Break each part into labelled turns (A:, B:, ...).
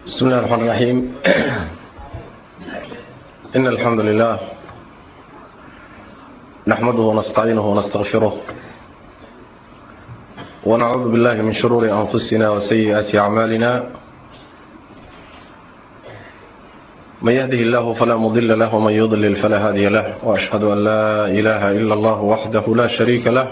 A: بسم الله الرحمن الرحيم إن الحمد لله نحمده ونستعينه ونستغفره ونعوذ بالله من شرور أنفسنا وسيئات أعمالنا من يهده الله فلا مضل له ومن يضلل فلا هادي له وأشهد أن لا إله إلا الله وحده لا شريك له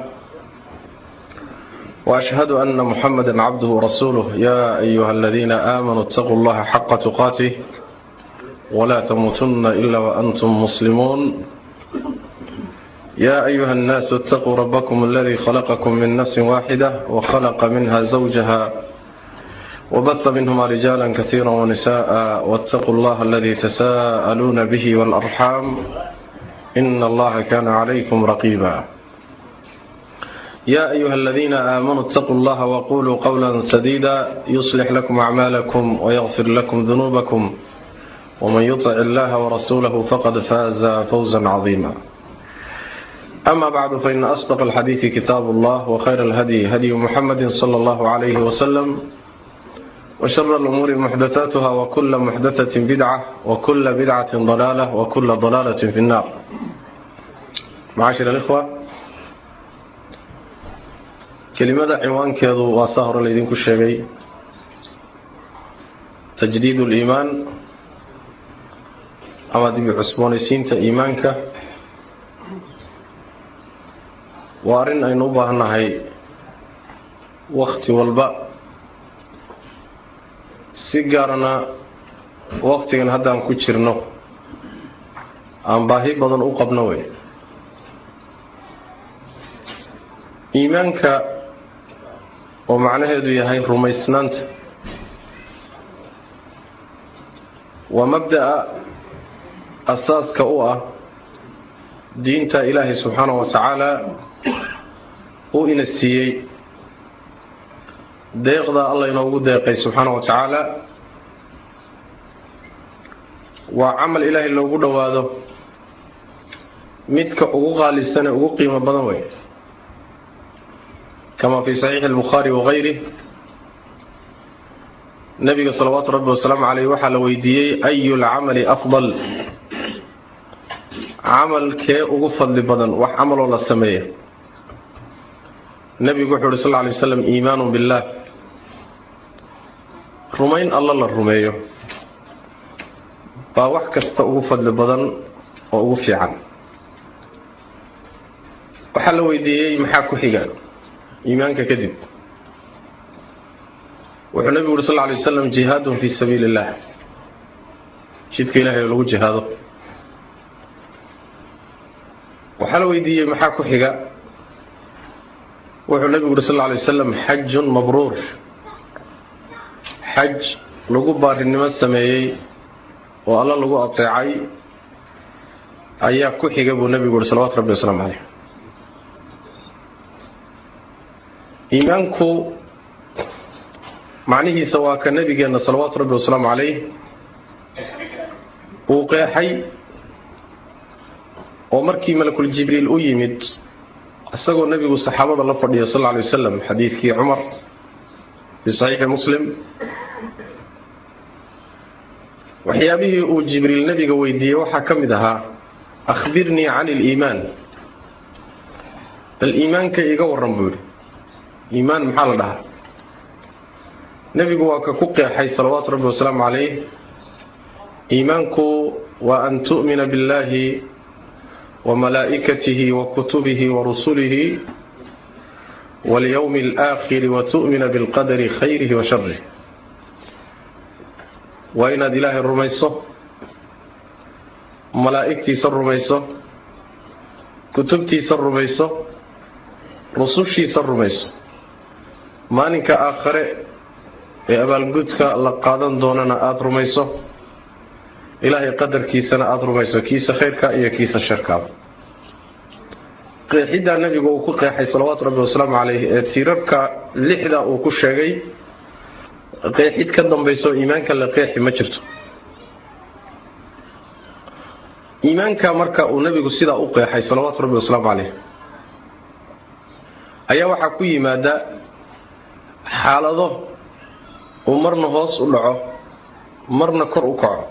A: وأشهد أن محمدا عبده ورسوله يا أيها الذين آمنوا اتقوا الله حق تقاته ولا تموتن إلا وأنتم مسلمون يا أيها الناس اتقوا ربكم الذي خلقكم من نفس واحدة وخلق منها زوجها وبث منهما رجالا كثيرا ونساء واتقوا الله الذي تساءلون به والأرحام إن الله كان عليكم رقيبا يا أيها الذين آمنوا اتقوا الله وقولوا قولا سديدا يصلح لكم أعمالكم ويغفر لكم ذنوبكم ومن يطع الله ورسوله فقد فاز فوزا عظيما أما بعد فإن أصدق الحديث كتاب الله وخير الهدي هدي محمد صلى الله عليه وسلم وشر الأمور محدثاتها وكل محدثة بدعة وكل بدعة ضلالة وكل ضلالة في النار معاشر الإخوة kelimada ciwaankeedu waa saa hore laydinku sheegay tajdiid uliimaan ama dibi cusboonaysiinta iimaanka waa arrin aynu u baahannahay wakhti walba si gaarana wakhtigan haddaan ku jirno aan baahi badan u qabno wey iimaanka oo macnaheedu yahay rumaysnaanta waa mabda'a asaaska u ah diinta ilaahay subxaanahu wa tacaala uu ina siiyey deeqda alla inoogu deeqay subxaanahu wa tacaala waa camal ilaahay loogu dhowaado midka ugu qaalisane ugu qiimo badan wey kama fi saxiixi albukhaari wahayrih nabiga salawaatu rabbi wasalaamu caleyh waxaa la weydiiyey ayu lcamali afdal camalkee ugu fadli badan wax camaloo la sameeya nebigu wuxuu uhi sal ly waslam iimaanu billaah rumayn alla la rumeeyo baa wax kasta ugu fadli badan oo ugu fiican waxaa la weydiiyey maxaa ku xiga iimaanka kadib wuxuu nabigu uri sal ly waslam jihaadun fii sabiili illah jidka ilahay oo lagu jihaado waxaa la weydiiyey maxaa ku xiga wuxuu nabigu uri sal ly wasalam xajun mabruur xaj lagu baarinimo sameeyey oo alla lagu ateecay ayaa ku xiga buu nabigu uri salawatu rabbi wasalaamu caleyh iimaanku macnihiisa waa ka nabigeenna salawaatu rabbi wasalaamu calayh uu qeexay oo markii malakul jibriil u yimid isagoo nebigu saxaabada la fadhiya sal lla lay wasalam xadiidkii cumar fii saxiixi muslim waxyaabihii uu jibriil nebiga weydiiyey waxaa ka mid ahaa akhbirnii cani iliimaan bal iimaanka iga warran buu yidhi iimaan maxaa la dhahaa nebigu waa ka ku qeexay salawaatu rabbi wasalaamu calayh iimaanku waa an tu'mina biاllahi wa malaa'ikatihi wa kutubihi wa rusulihi walyowmi alaakhiri wa tu'mina bilqadari khayrihi wa sharih waa inaad ilaahay rumayso malaa'igtiisa rumayso kutubtiisa rumayso rusushiisa rumayso maalinka aakhare ee abaalgudka la qaadan doonana aada rumayso ilaahay qadarkiisana aada rumayso kiisa khayrka iyo kiisa sharkaaba qeexiddaa nebigu uu ku qeexay salawaatu rabbi wasalaamu caleyh ee tiirarka lixda uu ku sheegay qeexid ka dambayso iimaanka la qeexi ma jirto iimaanka marka uu nebigu sidaa u qeexay salawaatu rabbi wasalaamu caleyh ayaa waxaa ku yimaada xaalado uu marna hoos u dhaco marna kor u kaco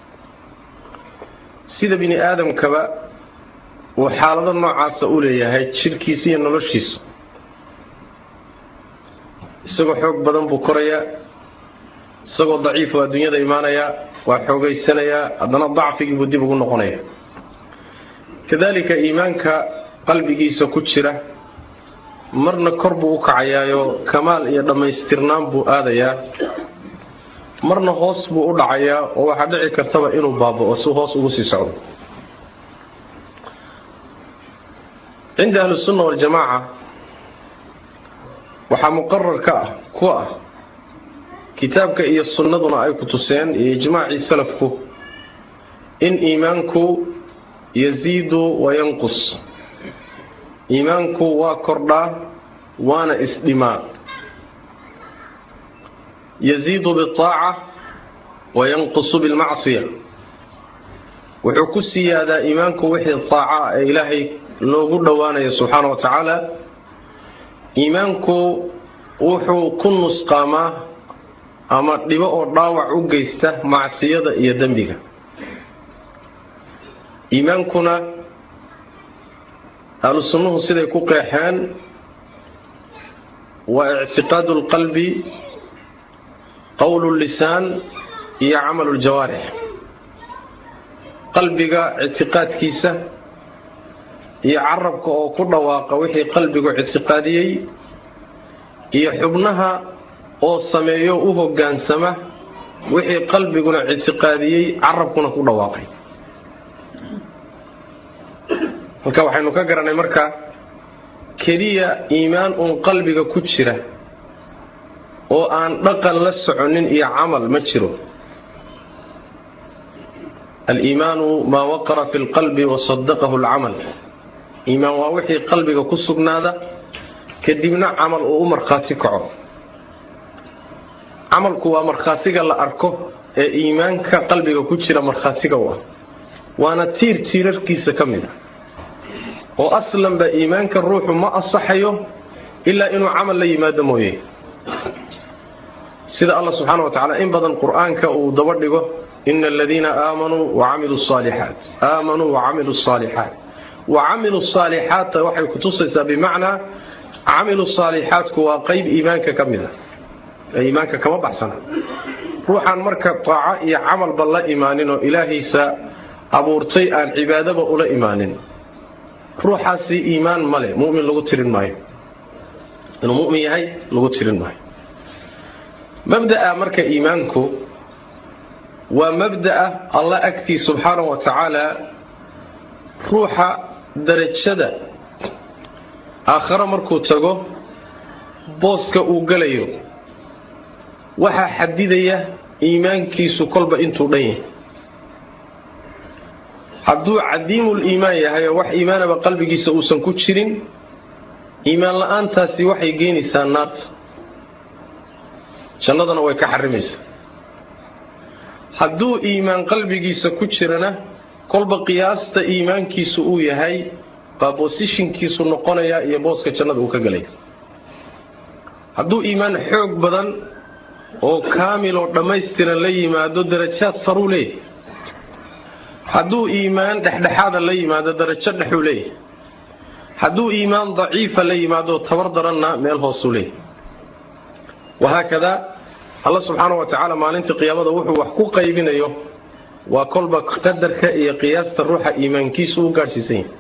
A: sida bini aadamkaba uu xaalado noocaasa u leeyahay jidhkiisa iyo noloshiisa isagoo xoog badan buu korayaa isagoo daciifu adduunyada imaanayaa waa xoogaysanayaa haddana dacfigii buu dib ugu noqonaya kadalika iimaanka qalbigiisa ku jira marna kor buu u kacayaayo kamaal iyo dhammaystirnaan buu aadayaa marna hoos buu u dhacayaa oo waxaa dhici kartaba inuu baaba'o si hoos ugu sii socdo cinda ahlisunna waljamaaca waxaa muqarar ka ah ku ah kitaabka iyo sunnaduna ay ku tuseen iyo ijmaacii salafku in iimaanku yasiidu wa yanqus iimaanku waa kordhaa waana isdhimaa yasiidu biaaca wa yanqusu bilmacsiya wuxuu ku siyaadaa iimaanku wixii taaca ah ee ilaahay loogu dhowaanayo subxaana wa tacaala iimaanku wuxuu ku nusqaamaa ama dhibo oo dhaawac u geysta macsiyada iyo dembiga iimaankuna ahlu sunnuhu siday ku qeexeen waa ictiqaadu lqalbi qowlu lisaan iyo camalu ljawaarix qalbiga ictiqaadkiisa iyo carabka oo ku dhawaaqa wixii qalbigu ictiqaadiyey iyo xubnaha oo sameeyo u hoggaansama wixii qalbiguna ictiqaadiyey carabkuna ku dhawaaqay halka waxaynu ka garanay marka keliya iimaan uun qalbiga ku jira oo aan dhaqan la soconin iyo camal ma jiro aliimaanu maa waqara fi lqalbi wasadaqahu alcamal iimaan waa wixii qalbiga ku sugnaada kadibna camal uu u markhaati kaco camalku waa markhaatiga la arko ee iimaanka qalbiga ku jira markhaatiga u ah waana tiir tiirarkiisa ka mid a oo aslanba iimaanka ruuxu ma asaxayo ilaa inuu camal la yimaado mooye sida allah subxaana wa tacala in badan qur-aanka uu daba dhigo ina aladiina aamanuu wacamiluu saalixaat aamanuu wacamiluu saalixaat wacamilu saalixaata waxay kutusaysaa bimacnaa camilu saalixaatku waa qayb iimaanka ka mid a ee iimaanka kama baxsana ruuxaan marka taaco iyo camalba la imaanin oo ilaahiisa abuurtay aan cibaadaba ula imaanin ruuxaasi iimaan male mumin lagu tirin maayo inuu mumin yahay lagu tirin maayo mabda'a marka iimaanku waa mabda'a alla agtii subxaanahu wa tacaala ruuxa darajada aakhare markuu tago booska uu gelayo waxaa xadidaya iimaankiisu kolba intuu dhan yahay hadduu cadiimul iimaan yahay oo wax iimaanaba qalbigiisa uusan ku jirin iimaan la-aantaasi waxay geynaysaa naarta jannadana way ka xarimaysaa hadduu iimaan qalbigiisa ku jirana kolba qiyaasta iimaankiisu uu yahay baa bosishinkiisu noqonayaa iyo booska jannada uu ka gelaya hadduu iimaan xoog badan oo kaamil oo dhammaystiran la yimaado darajaad saruu leeyahay hadduu iimaan dhexdhexaada la yimaado darajo dhexuu leeyahay hadduu iimaan daciifa la yimaado tabar daranna meel hoosuu leeyahay wahaakadaa alla subxaana wa tacaala maalintii qiyaamada wuxuu wax ku qaybinayo waa kolba qadarka iyo qiyaasta ruuxa iimaankiisu u gaadhsiisan yahay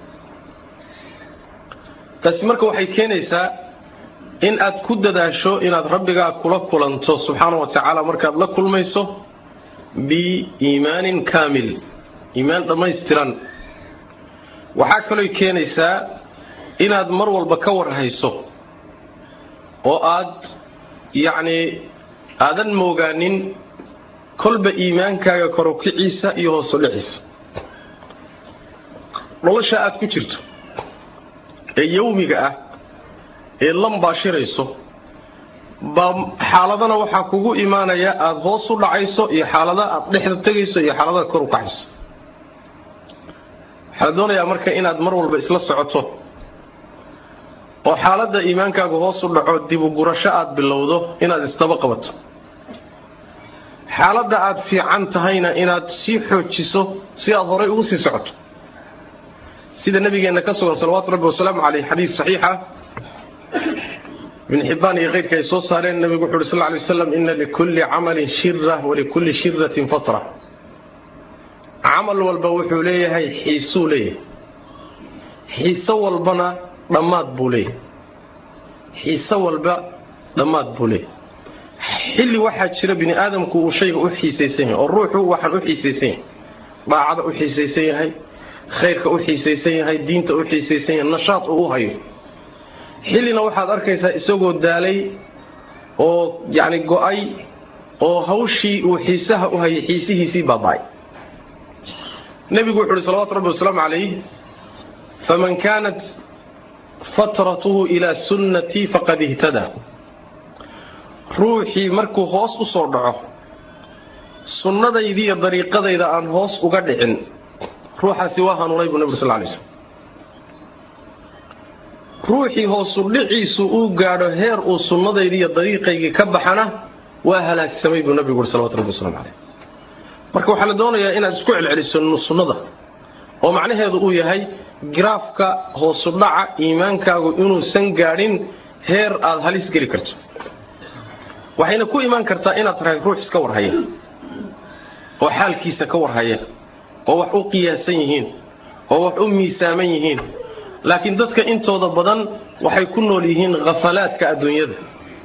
A: taasi marka waxay keenaysaa in aad ku dadaasho inaad rabbigaa kula kulanto subxaana wa tacaala markaad la kulmayso biiimaanin kaamil iimaan dhammaystiran waxaa kalooy keenaysaa inaad mar walba ka warhayso oo aad yacnii aadan moogaanin kolba iimaankaaga korokiciisa iyo hoosudhiciisa nolosha aad ku jirto ee yawmiga ah ee lambaashirayso baa xaaladana waxaa kugu imaanaya aada hoos u dhacayso iyo xaalada aad dhexda tegayso iyo xaaladaad kor u kacayso waxaa la doonayaa marka inaad mar walba isla socoto oo xaaladda iimaankaagu hoos u dhaco dibugurasho aad bilowdo inaad isdaba qabato xaaladda aad fiican tahayna inaad sii xoojiso si aad horay ugu sii socoto sida nabigeenna ka sugan salawaatu rabbi wasalaamu caleyh xadiis saxiixa ibn xibbaan iyo keyrka ay soo saareen nabigu wuxu uhi sal lay waslam ina likulli camalin shira walikulli shiratin fatra camal walba wuxuu leeyahay xiisuu leeyahay xiiso walbana dhammaad buu leeyahay xiiso walba dhammaad buu leeyahay xilli waxaa jira bini aadamku uu shayga u xiisaysan yahay oo ruuxu waxaan u xiisaysan yahay daacada u xiisaysan yahay khayrka u xiisaysan yahay diinta u xiisaysan yahay nashaad uu u hayo xillina waxaad arkaysaa isagoo daalay oo yacni go-ay oo hawshii uu xiisaha u hayay xiisihiisii baaba'ay nebigu wuxu uhi salawatu rabbi wasalaamu calayh faman kaanat fatratuhu ilaa sunnatii faqad ihtadaa ruuxii markuu hoos u soo dhaco sunnadaydii iyo dariiqadayda aan hoos uga dhicin ruuxaasi waa hanuunay buu nebigu sal lay slm ruuxii hoosu dhiciisu uu gaadho heer uu sunnadaydii iyo dariiqaygii ka baxana waa halaagsamay buu nebigu ui salawatu rabbi waslamu caleyh marka waxaa la doonayaa inaad isku celceliso sunnada oo macnaheedu uu yahay giraafka hoosu dhaca iimaankaagu inuusan gaadhin heer aad halis geli karto waxayna ku imaan kartaa inaad tahay ruux iska warhaya oo xaalkiisa ka warhaya oo wax u qiyaasan yihiin oo wax u miisaaman yihiin laakiin dadka intooda badan waxay ku nool yihiin khafalaadka adduunyada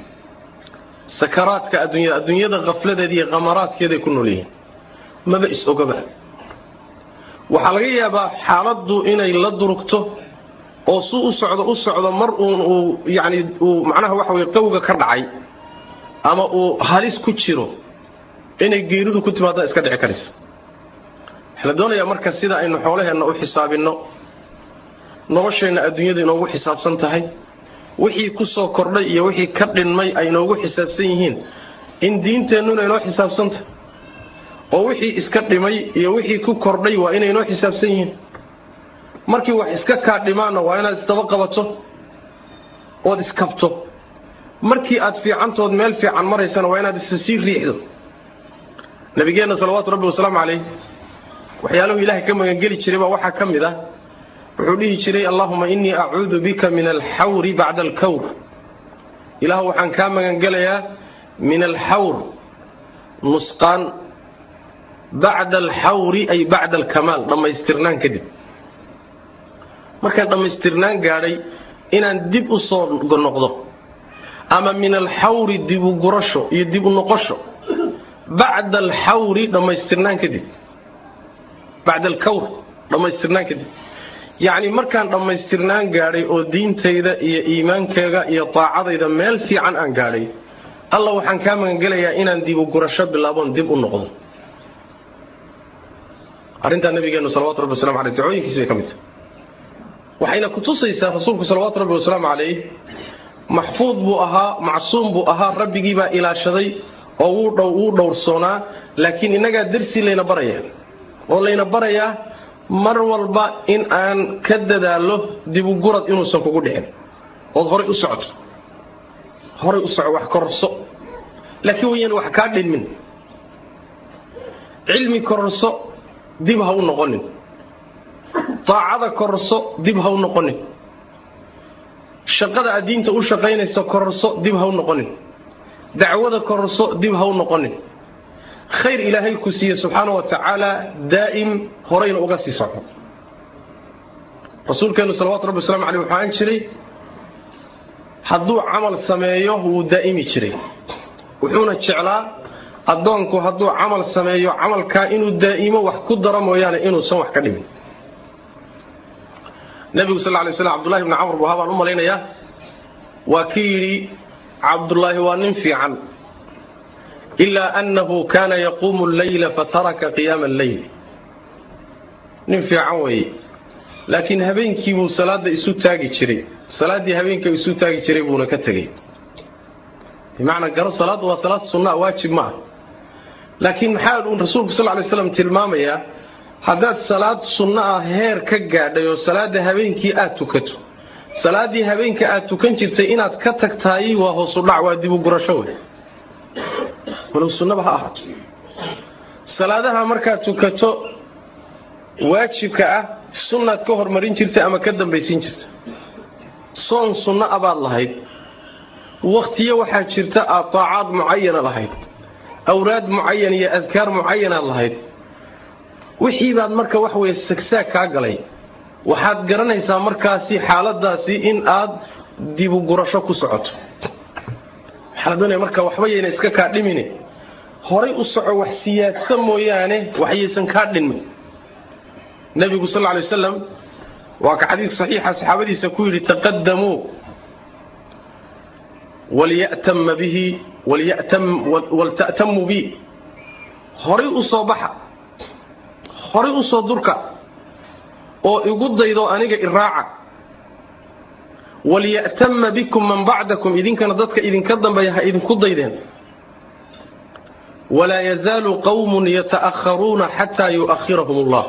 A: sakaraadka adduunyada adduunyada khafladeeda iyo khamaraadkeeday ku nool yihiin maba is-ogaba waxaa laga yaabaa xaaladdu inay la durugto oo suu u socdo u socdo mar uun uu yacni uu macnaha waxa weye qawga ka dhacay ama uu halis ku jiro inay geeridu ku timaaddaa iska dhici karaysa waxaa la doonayaa marka sida aynu xoolaheenna u xisaabinno nolosheenna adduunyadu inoogu xisaabsan tahay wixii ku soo kordhay iyo wixii ka dhinmay ay inoogu xisaabsan yihiin in diinteennuna inoo xisaabsan tahay oo wixii iska dhimay iyo wixii ku kordhay waa inay inoo xisaabsan yihiin markii wax iska kaa dhimaanna waa inaad isdaba qabato ood iskabto markii aad fiicantood meel fiican maraysana waa inaad isa sii riixdo nabigeenna salawaatu rabbi wasalaamu calayh waxyaaluhu ilaahay ka magangeli jiray baa waxaa ka mid ah wuxuu dhihi jiray allahuma innii acuudu bika min alxawri bacda alkawr ilaah waxaan kaa magangelayaa min alxawr nusqaan bacda alxawri ay bacda alkamaal dhammaystirnaan kadib markaan dhammaystirnaan gaadhay inaan dib u soo noqdo ama min alxawri dibu gurasho iyo dibu noqosho bacda alxawri dhammaystirnaan kadib bacda alkawr dhammaystirnaan kadib yacni markaan dhammaystirnaan gaadhay oo diintayda iyo iimaankayga iyo taacadayda meel fiican aan gaadhay alla waxaan kaa magangelayaa inaan dibu gurasho bilaaboon dib u noqdo arrintaa nabigeennu salawatu rabbi waslamu aleyh dacooyinkiisa bay ka mid tahay waxayna kutusaysaa rasuulku salawaatu rabbi wasalaamu calayh maxfuud buu ahaa macsuum buu ahaa rabbigii baa ilaashaday oo wuu dhow wuu dhowrsoonaa laakiin innagaa darsi layna barayaa oo layna barayaa mar walba in aan ka dadaallo dibugurad inuusan kugu dhicin ood horay u socoto horay u soco wax kororso laakiin wayan wax kaa dhinmin cilmi kororso dib ha u noqonin daacada kororso dib ha u noqonin shaqada aad diinta u shaqaynayso kororso dib ha u noqonin dacwada kororso dib ha u noqonin khayr ilaahay ku siiye subxaana wa tacaala daa'im horayna uga sii soco rasuulkeennu salawatu rabbi waslamu aleyh wuxuu aan jiray hadduu camal sameeyo wuu daa'imi jiray wuxuuna jeclaa addoonku hadduu camal sameeyo camalkaa inuu daa'imo wax ku daro mooyaane inuusan wax ka dhimin nebigu sal lay slam abdullahi bni camr buhaa baan u malaynayaa waa kii yidhi cabdullaahi waa nin fiican ilaa annahu kaana yaquumu alleyla fataraka qiyaama alleyl nin fiican weeye laakiin habeenkii buu salaadda isu taagi jiray salaaddii habeenka isu taagi jiray buuna ka tegey bimacnaa garo salaaddu waa salaad sunnaa waajib ma ah laakiin maxaa uu rasuulku sal lay slam tilmaamayaa haddaad salaad sunno ah heer ka gaadhay oo salaadda habeenkii aad tukato salaaddii habeenka aad tukan jirtay inaad ka tagtahay waa hoosu dhac waa dibu gurasho wey walow sunnaba ha ahaato salaadaha markaad tukato waajibka ah sunnaad ka hormarin jirta ama ka dambaysiin jirta soon sunno abaad lahayd wakhtiyo waxaa jirta aad taacaad mucayana lahayd awraad mucayan iyo adkaar mucayanaad lahayd wixii baad marka wax weye sagsaag kaa galay waxaad garanaysaa markaasi xaaladaasi in aad dibugurasho ku socoto waxaa la doonaya marka waxba yayna iska kaa dhimine horay u soco wax siyaadsa mooyaane waxyaysan kaa dhinmin nebigu sal lla lay wasalam waa ka xadiid saxiixa saxaabadiisa ku yidhi taqadamuu walyatama bihi walta'tamuu bi horay u soo baxa horay u soo durka oo igu daydo aniga iraaca walya'tama bikum man bacdakum idinkana dadka idinka dambeeya ha idinku daydeen walaa yazaalu qawmun yata'akharuuna xataa yu'akhirahum allah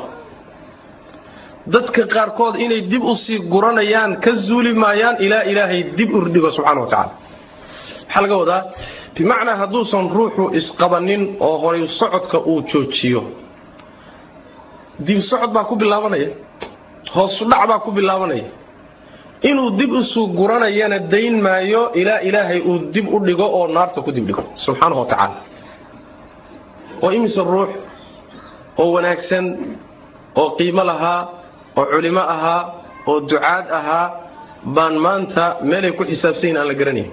A: dadka qaarkood inay dib u sii guranayaan ka zuuli maayaan ilaa ilaahay dib urdhigo subxana wa tacala maxaa laga wadaa bimacnaa hadduusan ruuxu isqabanin oo horay socodka uu joojiyo dib socod baa ku bilaabanaya hoosudhac baa ku bilaabanaya inuu dib isu guranayana dayn maayo ilaa ilaahay uu dib u dhigo oo naarta ku dibdhigo subxaanahu wa tacaala oo imise ruux oo wanaagsan oo qiimo lahaa oo culimo ahaa oo ducaad ahaa baan maanta meelay ku xisaabsanyihin aan la garanayn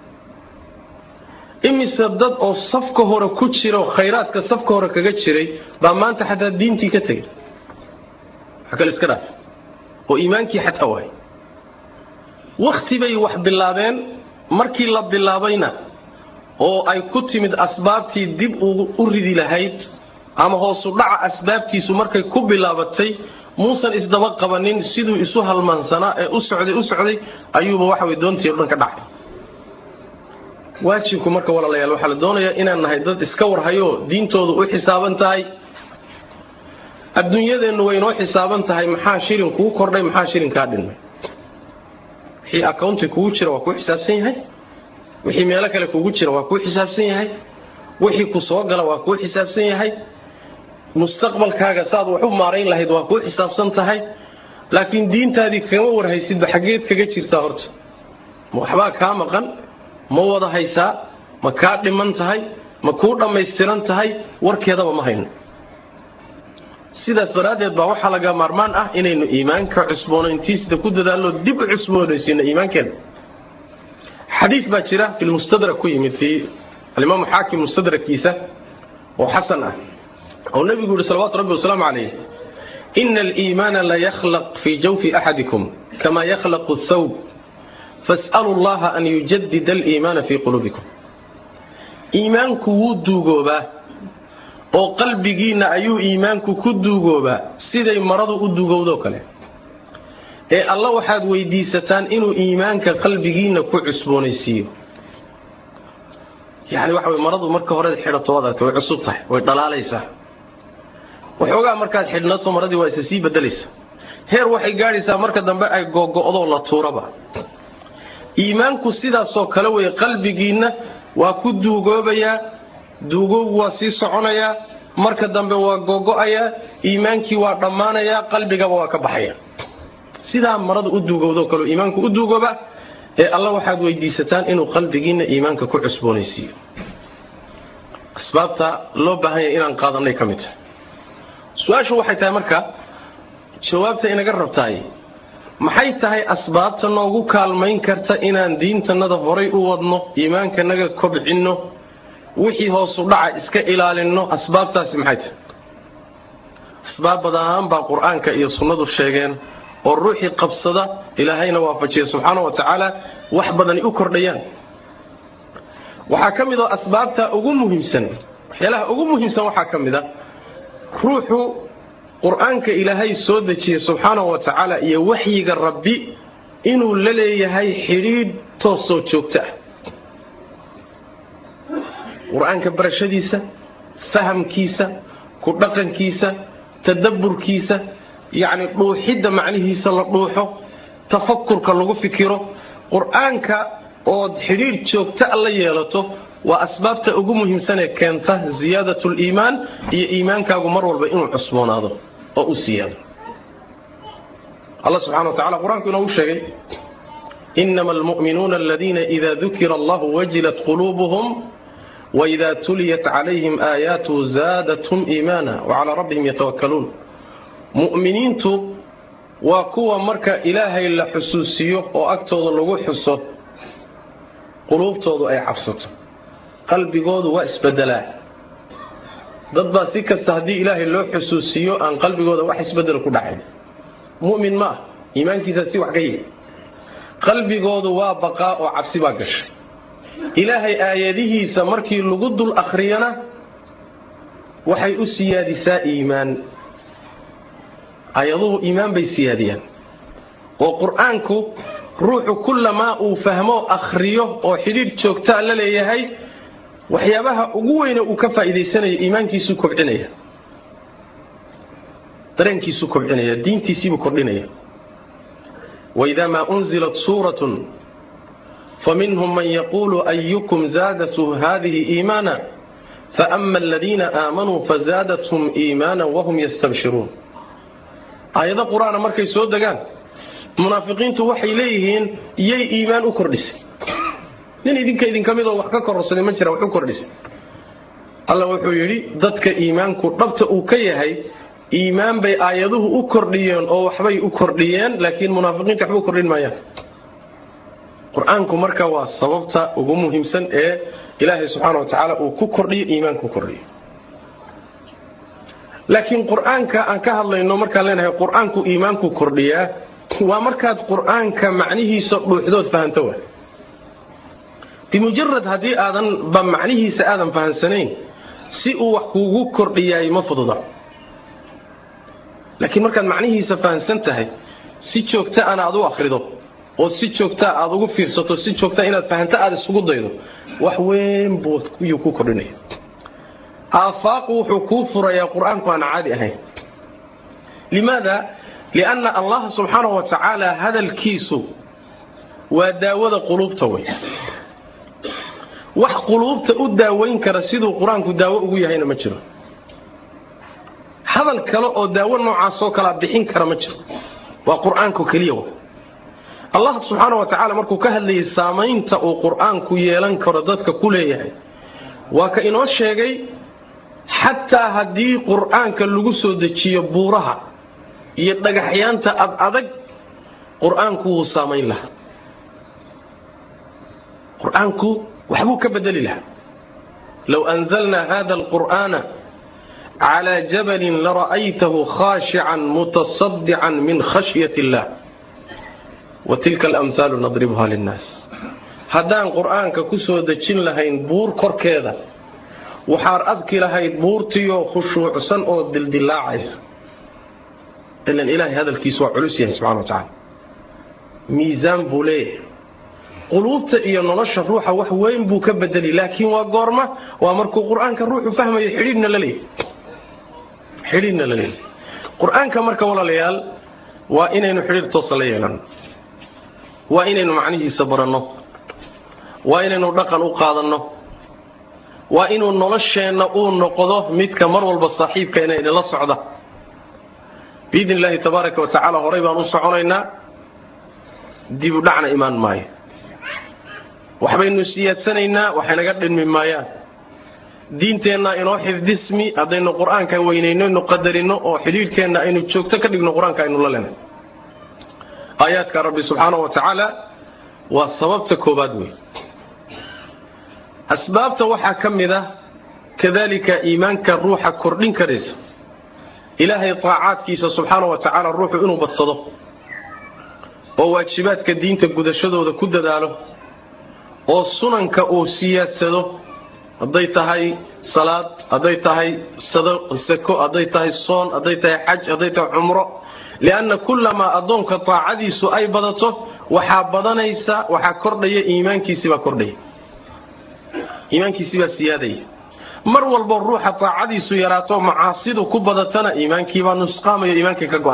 A: imise dad oo safka hore ku jira oo khayraadka safka hore kaga jiray baa maanta xataa diintii ka tegay wax kale iska dhaaf oo iimaankii xataa waay wakhti bay wax bilaabeen markii la bilaabayna oo ay ku timid asbaabtii dib u ridi lahayd ama hoosu dhaca asbaabtiisu markay ku bilaabatay muusan isdaba qabanin siduu isu halmaansanaa ee u socday u socday ayuuba waxa way doontii o dhan ka dhacay waajibku marka walaalayaal waxaa la doonayaa inaan nahay dad iska warhayo diintoodu u xisaaban tahay adduunyadeennu way inoo xisaaban tahay maxaa shilin kuu kordhay maxaa shilin kaa dhinmay wixii accounti kugu jira waa kuu xisaabsan yahay wixii meelo kale kugu jira waa kuu xisaabsan yahay wixii ku soo gala waa kuu xisaabsan yahay mustaqbalkaaga saad wax u maarayn lahayd waa kuu xisaabsan tahay laakiin diintaadii kagama warhaysidba xaggeed kaga jirtaa horta ma waxbaa kaa maqan ma wada haysaa ma kaa dhiman tahay ma kuu dhammaystiran tahay warkeedaba ma hayno sidaas daraaddeed baa waxaa laga maarmaan ah inaynu iimaanka cusboonayntiisda ku dadaallo dib u cusboonaysiino iimaankeena xadiid baa jira fi lmustadrak ku yimid fii alimaamu xaakim mustadrakiisa oo xasan ah oo nebigu yihi salawatu rabbi wasalaamu calayh ina aliimaana la yakhlaq fii jawfi axadikum kama yakhlaqu thawb fas'alu llaha an yujadida aliimaana fii quluubikum iimaanku wuu duugoobaa oo qalbigiinna ayuu iimaanku ku duugoobaa siday maradu u duugowdoo kale ee alla waxaad weydiisataan inuu iimaanka qalbigiinna ku cusboonaysiiyo yani waxa way maradu marka horead xidhato waad aragta way cusub tahay way dhalaalaysaa waxoogaa markaad xidhnato maradii waa isa sii bedelaysa heer waxay gaadhaysaa marka dambe ay googo'doo la tuuraba iimaanku sidaasoo kale wey qalbigiinna waa ku duugoobayaa duugoogu waa sii soconayaa marka dambe waa googo'ayaa iimaankii waa dhammaanayaa qalbigaba waa ka baxaya sidaa marada u duugowdoo kaleo iimaanku u duugooba ee alla waxaad weydiisataan inuu qalbigiinna iimaanka ku cusboonaysiiyo asbaabta loo baahanya inaan qaadanay ka mid tahay su-aashu waxay tahay marka jawaabta inaga rabtaay maxay tahay asbaabta noogu kaalmayn karta inaan diintannada horay u wadno iimaankanaga kobcinno wixii hoosu dhaca iska ilaalinno asbaabtaasi maxay tahay asbaab badaan baa qur-aanka iyo sunnadu sheegeen oo ruuxii qabsada ilaahayna waafajiya subxaana wa tacaala wax badani u kordhayaan waxaa ka mid oo asbaabta ugu muhiimsan waxyaalaha ugu muhiimsan waxaa ka mid a ruuxu qur-aanka ilaahay soo dejiyey subxaanahu wa tacaala iyo waxyiga rabbi inuu la leeyahay xidhiidh toosoo joogto ah qur-aanka barashadiisa fahamkiisa ku dhaqankiisa tadabburkiisa yacni dhuuxidda macnihiisa la dhuuxo tafakurka lagu fikiro qur-aanka ood xidhiidh joogta a la yeelato waa asbaabta ugu muhiimsanee keenta ziyaadat liimaan iyo iimaankaagu mar walba inuu cusboonaado oo u siyaado alla subxana wa tacala qur-aanku inoogu sheegay inama almu'minuuna aladiina ida dukira allahu wajilat quluubuhum waida tuliyat calayhim aayaatuhu zaadathum iimaana wacalaa rabbihim yatawakkaluun mu'miniintu waa kuwa marka ilaahay la xusuusiyo oo agtooda lagu xuso quluubtoodu ay cabsato qalbigoodu waa isbedelaa dad baa si kasta haddii ilaahay loo xusuusiyo aan qalbigooda wax isbedel ku dhacayn mu'min ma ah iimaankiisaa si wax ka yihi qalbigoodu waa baqaa oo cabsi baa gashay ilaahay aayadihiisa markii lagu dul akhriyana waxay u siyaadisaa iimaan aayaduhu iimaan bay siyaadiyaan oo qur-aanku ruuxu kullamaa uu fahmo akhriyo oo xidhiidh joogtaa la leeyahay waxyaabaha ugu weyne uu ka faa'iidaysanayo iimaankiisuu kobcinaya dareenkiisuu kobcinaya diintiisiibuu kordhinaya waidaa maa unzilat suuratun faminhum man yaquulu ayukum zaadatu hadihi iimaana faama aladiina aamanuu fazaadathum iimaana wahum yastabshiruun aayado qur-aana markay soo degaan munaafiqiintu waxay leeyihiin yay iimaan u kordhisay nin idinka idinka midoo wax ka kororsaday ma jira wax u kordhisay alla wuxuu yidhi dadka iimaanku dhabta uu ka yahay iimaan bay aayaduhu u kordhiyeen oo waxbay u kordhiyeen laakiin munaafiqiinta waxba u kordhin maayaan qur-aanku marka waa sababta ugu muhiimsan ee ilaahay subxaana wa tacaala uu ku kordhiyo iimaanku kordhiyo laakiin qur-aanka aan ka hadlayno markaan leenahay qur-aanku iimaanku kordhiyaa waa markaad qur-aanka macnihiisa dhuuxdood fahanto wa bimujarad haddii aadan ba macnihiisa aadan fahansanayn si uu wax kuugu kordhiyaay ma fududa laakiin markaad macnihiisa fahansan tahay si joogta ana aad u akhrido oo si joogtaa aad ugu fiirsato si joogtaa inaad fahanto aad isugu daydo wax weyn buu yuu ku kordhinaya aafaaqu wuxuu kuu furayaa qur-aanku aan caadi ahayn limaada lianna allaha subxaana wa tacaala hadalkiisu waa daawada quluubta wey wax quluubta u daawayn kara siduu qur-aanku daawo ugu yahayna ma jiro hadal kale oo daawo noocaasoo kalea bixin kara ma jiro waa qur-aanku keliya w allah subxaana wa tacaala markuu ka hadlayay saamaynta uu qur-aanku yeelan karo dadka ku leeyahay waa ka inoo sheegay xataa haddii qur-aanka lagu soo dejiyo buuraha iyo dhagaxyaanta ad adag qur-aanku wuu saamayn lahaa qur-aanku waxbuu ka bedeli lahaa low anzalnaa hada alqur'aana calaa jabalin lara'aytahu khaashican mutasadican min khashyat illah wa tilka alamhaalu nadribuha linnaas haddaan qur-aanka ku soo dejin lahayn buur korkeeda waxaad adki lahayd buurtiyo khushuucsan oo dildilaacaysa ilan ilaahay hadalkiisu waa culus yahay subxana wa tacaala miisaan buu leeyahay quluubta iyo nolosha ruuxa wax weyn buu ka bedeli laakiin waa goorma waa markuu qur-aanka ruuxu fahmayo xidhiidhna la leeyahay xidhiidhna la leeyahay qur-aanka marka walaalayaal waa inaynu xidhiidh toosa la yeelanno waa inaynu macnihiisa baranno waa inaynu dhaqan u qaadanno waa inuu nolosheenna uu noqdo midka mar walba saaxiibka inaynala socda biidni illaahi tabaaraka wa tacaala horay baan u soconaynaa dibu dhacna imaan maayo waxbaynu siyaadsanaynaa waxaynaga dhinmi maayaan diinteennaa inoo xifdismi haddaynu qur-aanka weynayno inu qadarino oo xidhiidhkeenna aynu joogto ka dhigno qur-aanka aynu la lenay aayaadka rabbi subxaana wa tacaala waa sababta koobaad wey asbaabta waxaa ka mid ah kadalika iimaanka ruuxa kordhin karaysa ilaahay taacaadkiisa subxaana wa tacaala ruuxu inuu badsado oo waajibaadka diinta gudashadooda ku dadaalo oo sunanka uu siyaadsado hadday tahay salaad hadday tahay sako hadday tahay soon hadday tahay xaj hadday tahay cumro lianna kullamaa addoonka taacadiisu ay badato waxaa badanaysa waxaa kordhaya iimaankiisibaa kordhaya iimaankiisibaa siyaadaya mar walbo ruuxa taacadiisu yaraato macaasidu ku badatana iimaankiibaa nusqaamayo iimaankay ka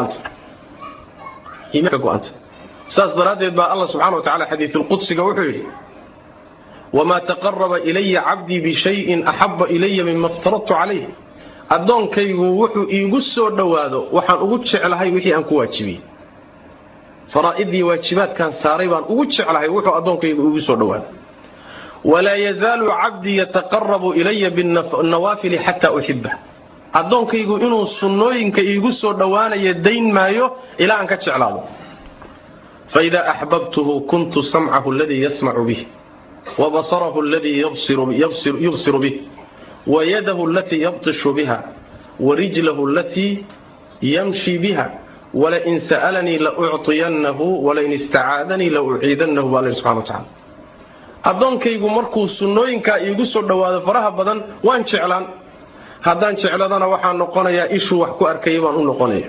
A: go'anta saas daraaddeed baa allah subxana wa tacala xadiisulqudsiga wuxuu yidhi wamaa taqaraba ilaya cabdii bishayin axaba ilaya mima iftaradtu calayh addoonkaygu wuxuu iigu soo dhowaado waxaan ugu jeclahay wixii aan ku waajibiyey faraa'idii waajibaadkaan saaray baan ugu jeclahay wuxuu addoonkaygu iigu soo dhowaado walaa yazaalu cabdii yataqarabu ilaya binnawaafili xataa uxiba addoonkaygu inuu sunnooyinka iigu soo dhowaanaya dayn maayo ilaa aan ka jeclaado faidaa axbabtuhu kuntu samcahu aladii yasmacu bih wabasarahu aladii yubsiru bih wayadahu alatii yabtishu biha warijlahu alatii yamshi biha walain sa'alanii laucطiyannahu walain istacaadanii lauciidannahu baa alla subxana wa tacala addoonkaygu markuu sunnooyinkaa iigu soo dhowaado faraha badan waan jeclaan haddaan jecladana waxaan noqonayaa ishuu wax ku arkayay baan u noqonaya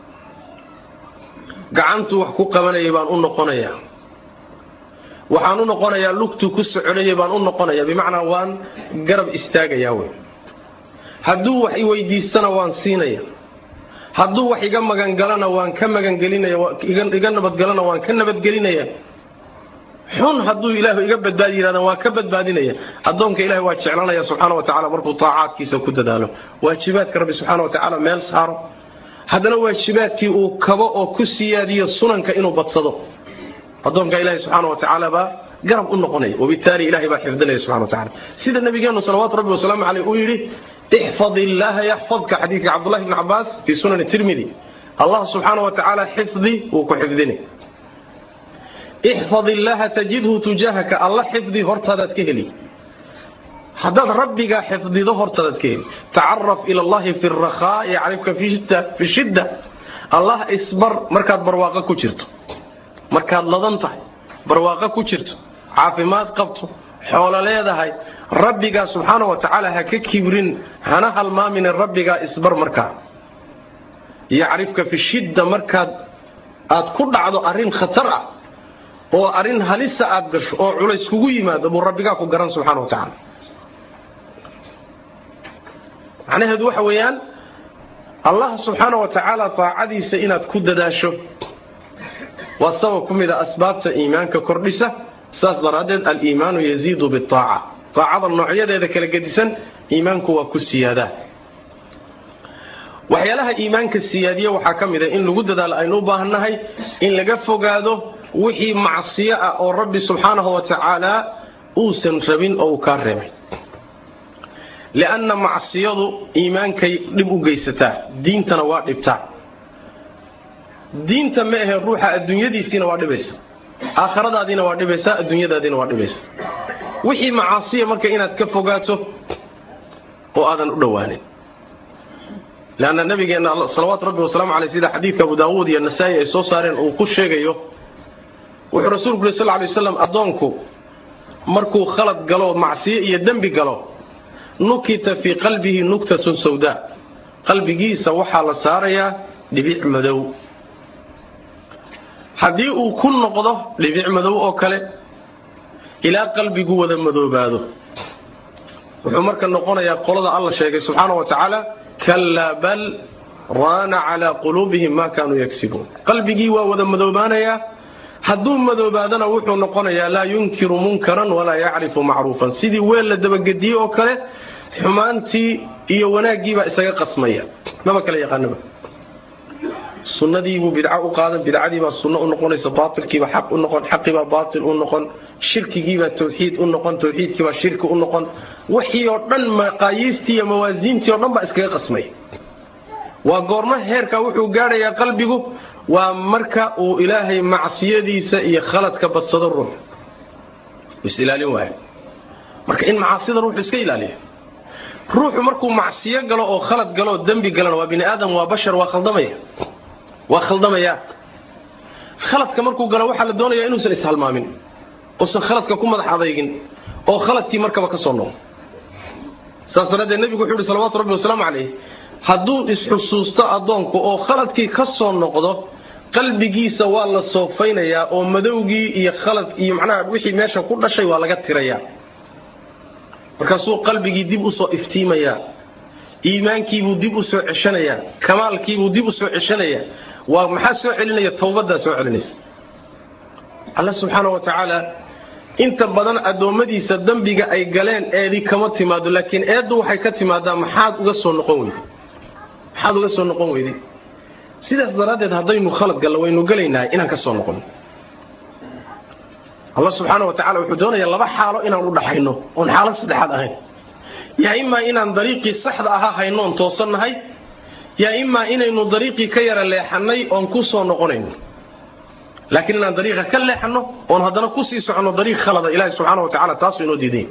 A: gacantuu wax ku qabanayay baan u noqonayaa waxaan u noqonayaa lugtuu ku soconayay baan u noqonaya bimacnaa waan garab istaagayaa wey hadduu wax i weydiistana waan siinaya hadduu wax iga magangalana waan ka magangelinaya iga nabadgalana waan ka nabadgelinaya xun hadduu ilaahu iga badbaadi yidhahdan waa ka badbaadinaya addoonka ilahi waa jeclanaya subxaana wa tacala markuu taacaadkiisa ku dadaalo waajibaadka rabbi subxaana wa tacaala meel saaro haddana waajibaadkii uu kabo oo ku siyaadiyo sunanka inuu badsado addoonka ilahi subxaana wa tacaala baa garab u noqonaya wabitaali ilahay baa xifdinaya subxana wa tacala sida nabigeennu salawaatu rabbi wasalaamu caleyh uu yidhi ixfad illaaha yaxfadka xadiidka cabdullahi bni cabaas fii sunani tirmidi allah subxaana wa tacaala xifdi wuu ku xifdinay ixfad illaaha tajidhu tujaahaka alla xifdi hortaadaad ka heli haddaad rabbigaa xifdido hortaadaad ka heli tacaraf ila allahi fi rakhaa yacrifka fi shidda allah isbar markaad barwaaqo ku jirto markaad ladan tahay barwaaqo ku jirto caafimaad qabto xoolo leedahay rabbigaa subxaana wa tacaala ha ka kibrin hana halmaamine rabbigaa isbar markaa yacrifka fi shidda markaad aad ku dhacdo arrin khatar ah oo arrin halisa aad gasho oo culays kugu yimaado buu rabbigaa ku garan subxana wa tacaala macnaheedu waxa weeyaan allah subxaana wa tacaala taacadiisa inaad ku dadaasho waa sabab ku mid a asbaabta iimaanka kordhisa saas daraaddeed aliimaanu yaziidu biaaca aacada noocyadeeda kala gedisan iimaanku waa ku siyaadaa waxyaalaha iimaanka siyaadiya waxaa ka mid a in lagu dadaalo aynu u baahannahay in laga fogaado wixii macsiyo ah oo rabbi subxaanahu wa tacaala uusan rabin oo uu kaa reebay lianna macsiyadu iimaankay dhib u geysataa diintana waa dhibtaa diinta ma ahe ruuxa adduunyadiisiina waa dhibaysa aakhiradaadiina waa dhibaysaa adduunyadaadiina waa dhibaysa wixii macaasiya marka inaad ka fogaato oo aadan u dhowaanin leanna nabigeenna salawaatu rabbi wasalaamu caleyh sida xadiidka abu daawuud iyo nasaa'i ay soo saareen uu ku sheegayo wuxuu rasuulku yuri sal ly waslam addoonku markuu khalad galo macsiyo iyo dembi galo nukita fii qalbihi nuktatun sawdaa qalbigiisa waxaa la saarayaa dhibic madow haddii uu ku noqdo dhibic madow oo kale ilaa qalbigu wada madoobaado wuxuu marka noqonayaa qolada alla sheegay subxaana wa tacaala kallaa bal raana calaa quluubihim maa kaanuu yagsibuun qalbigii waa wada madoobaanayaa hadduu madoobaadana wuxuu noqonayaa laa yunkiru munkaran walaa yacrifu macruufan sidii weel la dabagediyey oo kale xumaantii iyo wanaaggiibaa isaga qasmaya maba kala yaqaanaba sunnadiibuu bidca u qaadan bidcadiibaa sunno u noqonaysa baatilkiiba xaq u noqon xaqiibaa baatil u noqon shirkigiibaa tawxiid u noqon tawxiidkiibaa shirki u noqon wixii oo dhan maqaayiistii iyo mawaasiintii o dhan baa iskaga qasmaya waa goormo heerka wuxuu gaadhayaa qalbigu waa marka uu ilaahay macsiyadiisa iyo khaladka badsado ruux isilaalin waayo marka in macaasida ruuxu iska ilaaliyo ruuxu markuu macsiyo galo oo khalad galo oo dembi galana waa bini aadam waa bashar waa khaldamaya waa khaldamaya khaladka markuu galo waxaa la doonaya inuusan ishalmaamin uusan khaladka ku madax adaygin oo khaladkii markaba ka soo noqo saas daraaddeed nebigu wuxuu yidhi salawatu rabbi wasalaamu calayh hadduu isxusuusto addoonku oo khaladkii ka soo noqdo qalbigiisa waa la soofaynayaa oo madowgii iyo khalad iyo macnaha wixii meesha ku dhashay waa laga tirayaa markaasuu qalbigii dib usoo iftiimayaa iimaankiibuu dib u soo ceshanayaa kamaalkiibuu dib u soo ceshanayaa waa maxaa soo celinaya towbadaa soo celinaysa alla subxaana wa tacaala inta badan addoommadiisa dembiga ay galeen eedi kama timaado laakiin eeddu waxay ka timaadaa maxaad uga soo noqon weyday maxaad uga soo noqon weyday sidaas daraaddeed haddaynu khalad gallo waynu gelaynahay inaan ka soo noqono allah subxaana wa tacala wuxuu doonayaa laba xaalo inaan u dhaxayno oon xaalad saddexaad ahayn yaa imaa inaan dariiqii saxda ahaa hayno oon toosannahay yaa imaa inaynu dariiqii ka yara leexannay oon ku soo noqonayno laakiin inaan dariiqa ka leexanno oon haddana kusii soconno dariiq khalada ilaahi subxaana wa tacala taasuu inoo diiday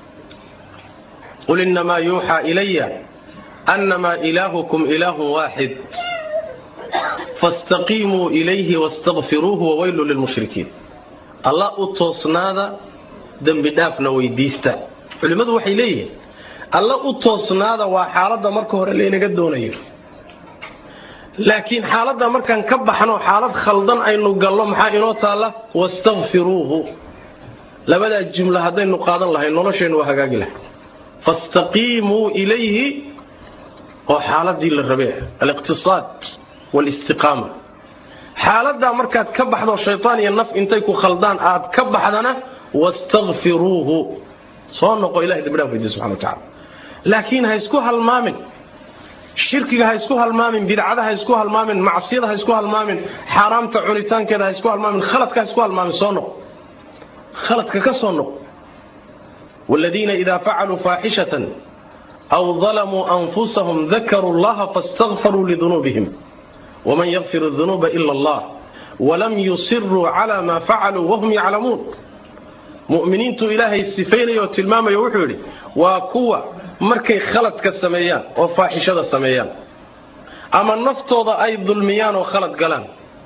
A: qul innamaa yuuxaa ilaya annamaa ilaahukum ilaahun waaxid fastaqiimuu ilayhi wastakfiruuhu wawaylu lilmushrikiin allah u toosnaada dembi dhaafna weydiista culimmadu waxay leeyihiin alla u toosnaada waa xaaladda marka hore laynaga doonayo laakiin xaaladda markaan ka baxno xaalad khaldan aynu gallo maxaa inoo taalla wastakfiruuhu labadaa jumla haddaynu qaadan lahay nolosheennu waa hagaagi lahay fastaqiimuu ilayhi oo xaaladii la rabee aliqtisaad walistiqaama xaaladdaa markaad ka baxdo shaytaan iyo naf intay ku khaldaan aad ka baxdana wastakfiruuhu soo noqo ilahay dambidhaaf weydiy subxana wa tacala laakiin ha isku halmaamin shirkiga ha isku halmaamin bidcada ha isku halmaamin macsiyada ha isku halmaamin xaaraamta cunitaankeeda ha isku halmaamin khaladka ha isku halmaamin soo noq khaladka ka soo noq waaladiina idaa facaluu faaxishatan aw dalamuu anfusahum dakaruu allaha faاstakfaruu lidunuubihim waman yakfir dunuuba ila allah walam yusiruu cala maa facaluu wahum yaclamuun mu'miniintu ilaahay sifaynaya oo tilmaamaya wuxuu yidhi waa kuwa markay khaladka sameeyaan oo faaxishada sameeyaan ama naftooda ay dulmiyaan oo khalad galaan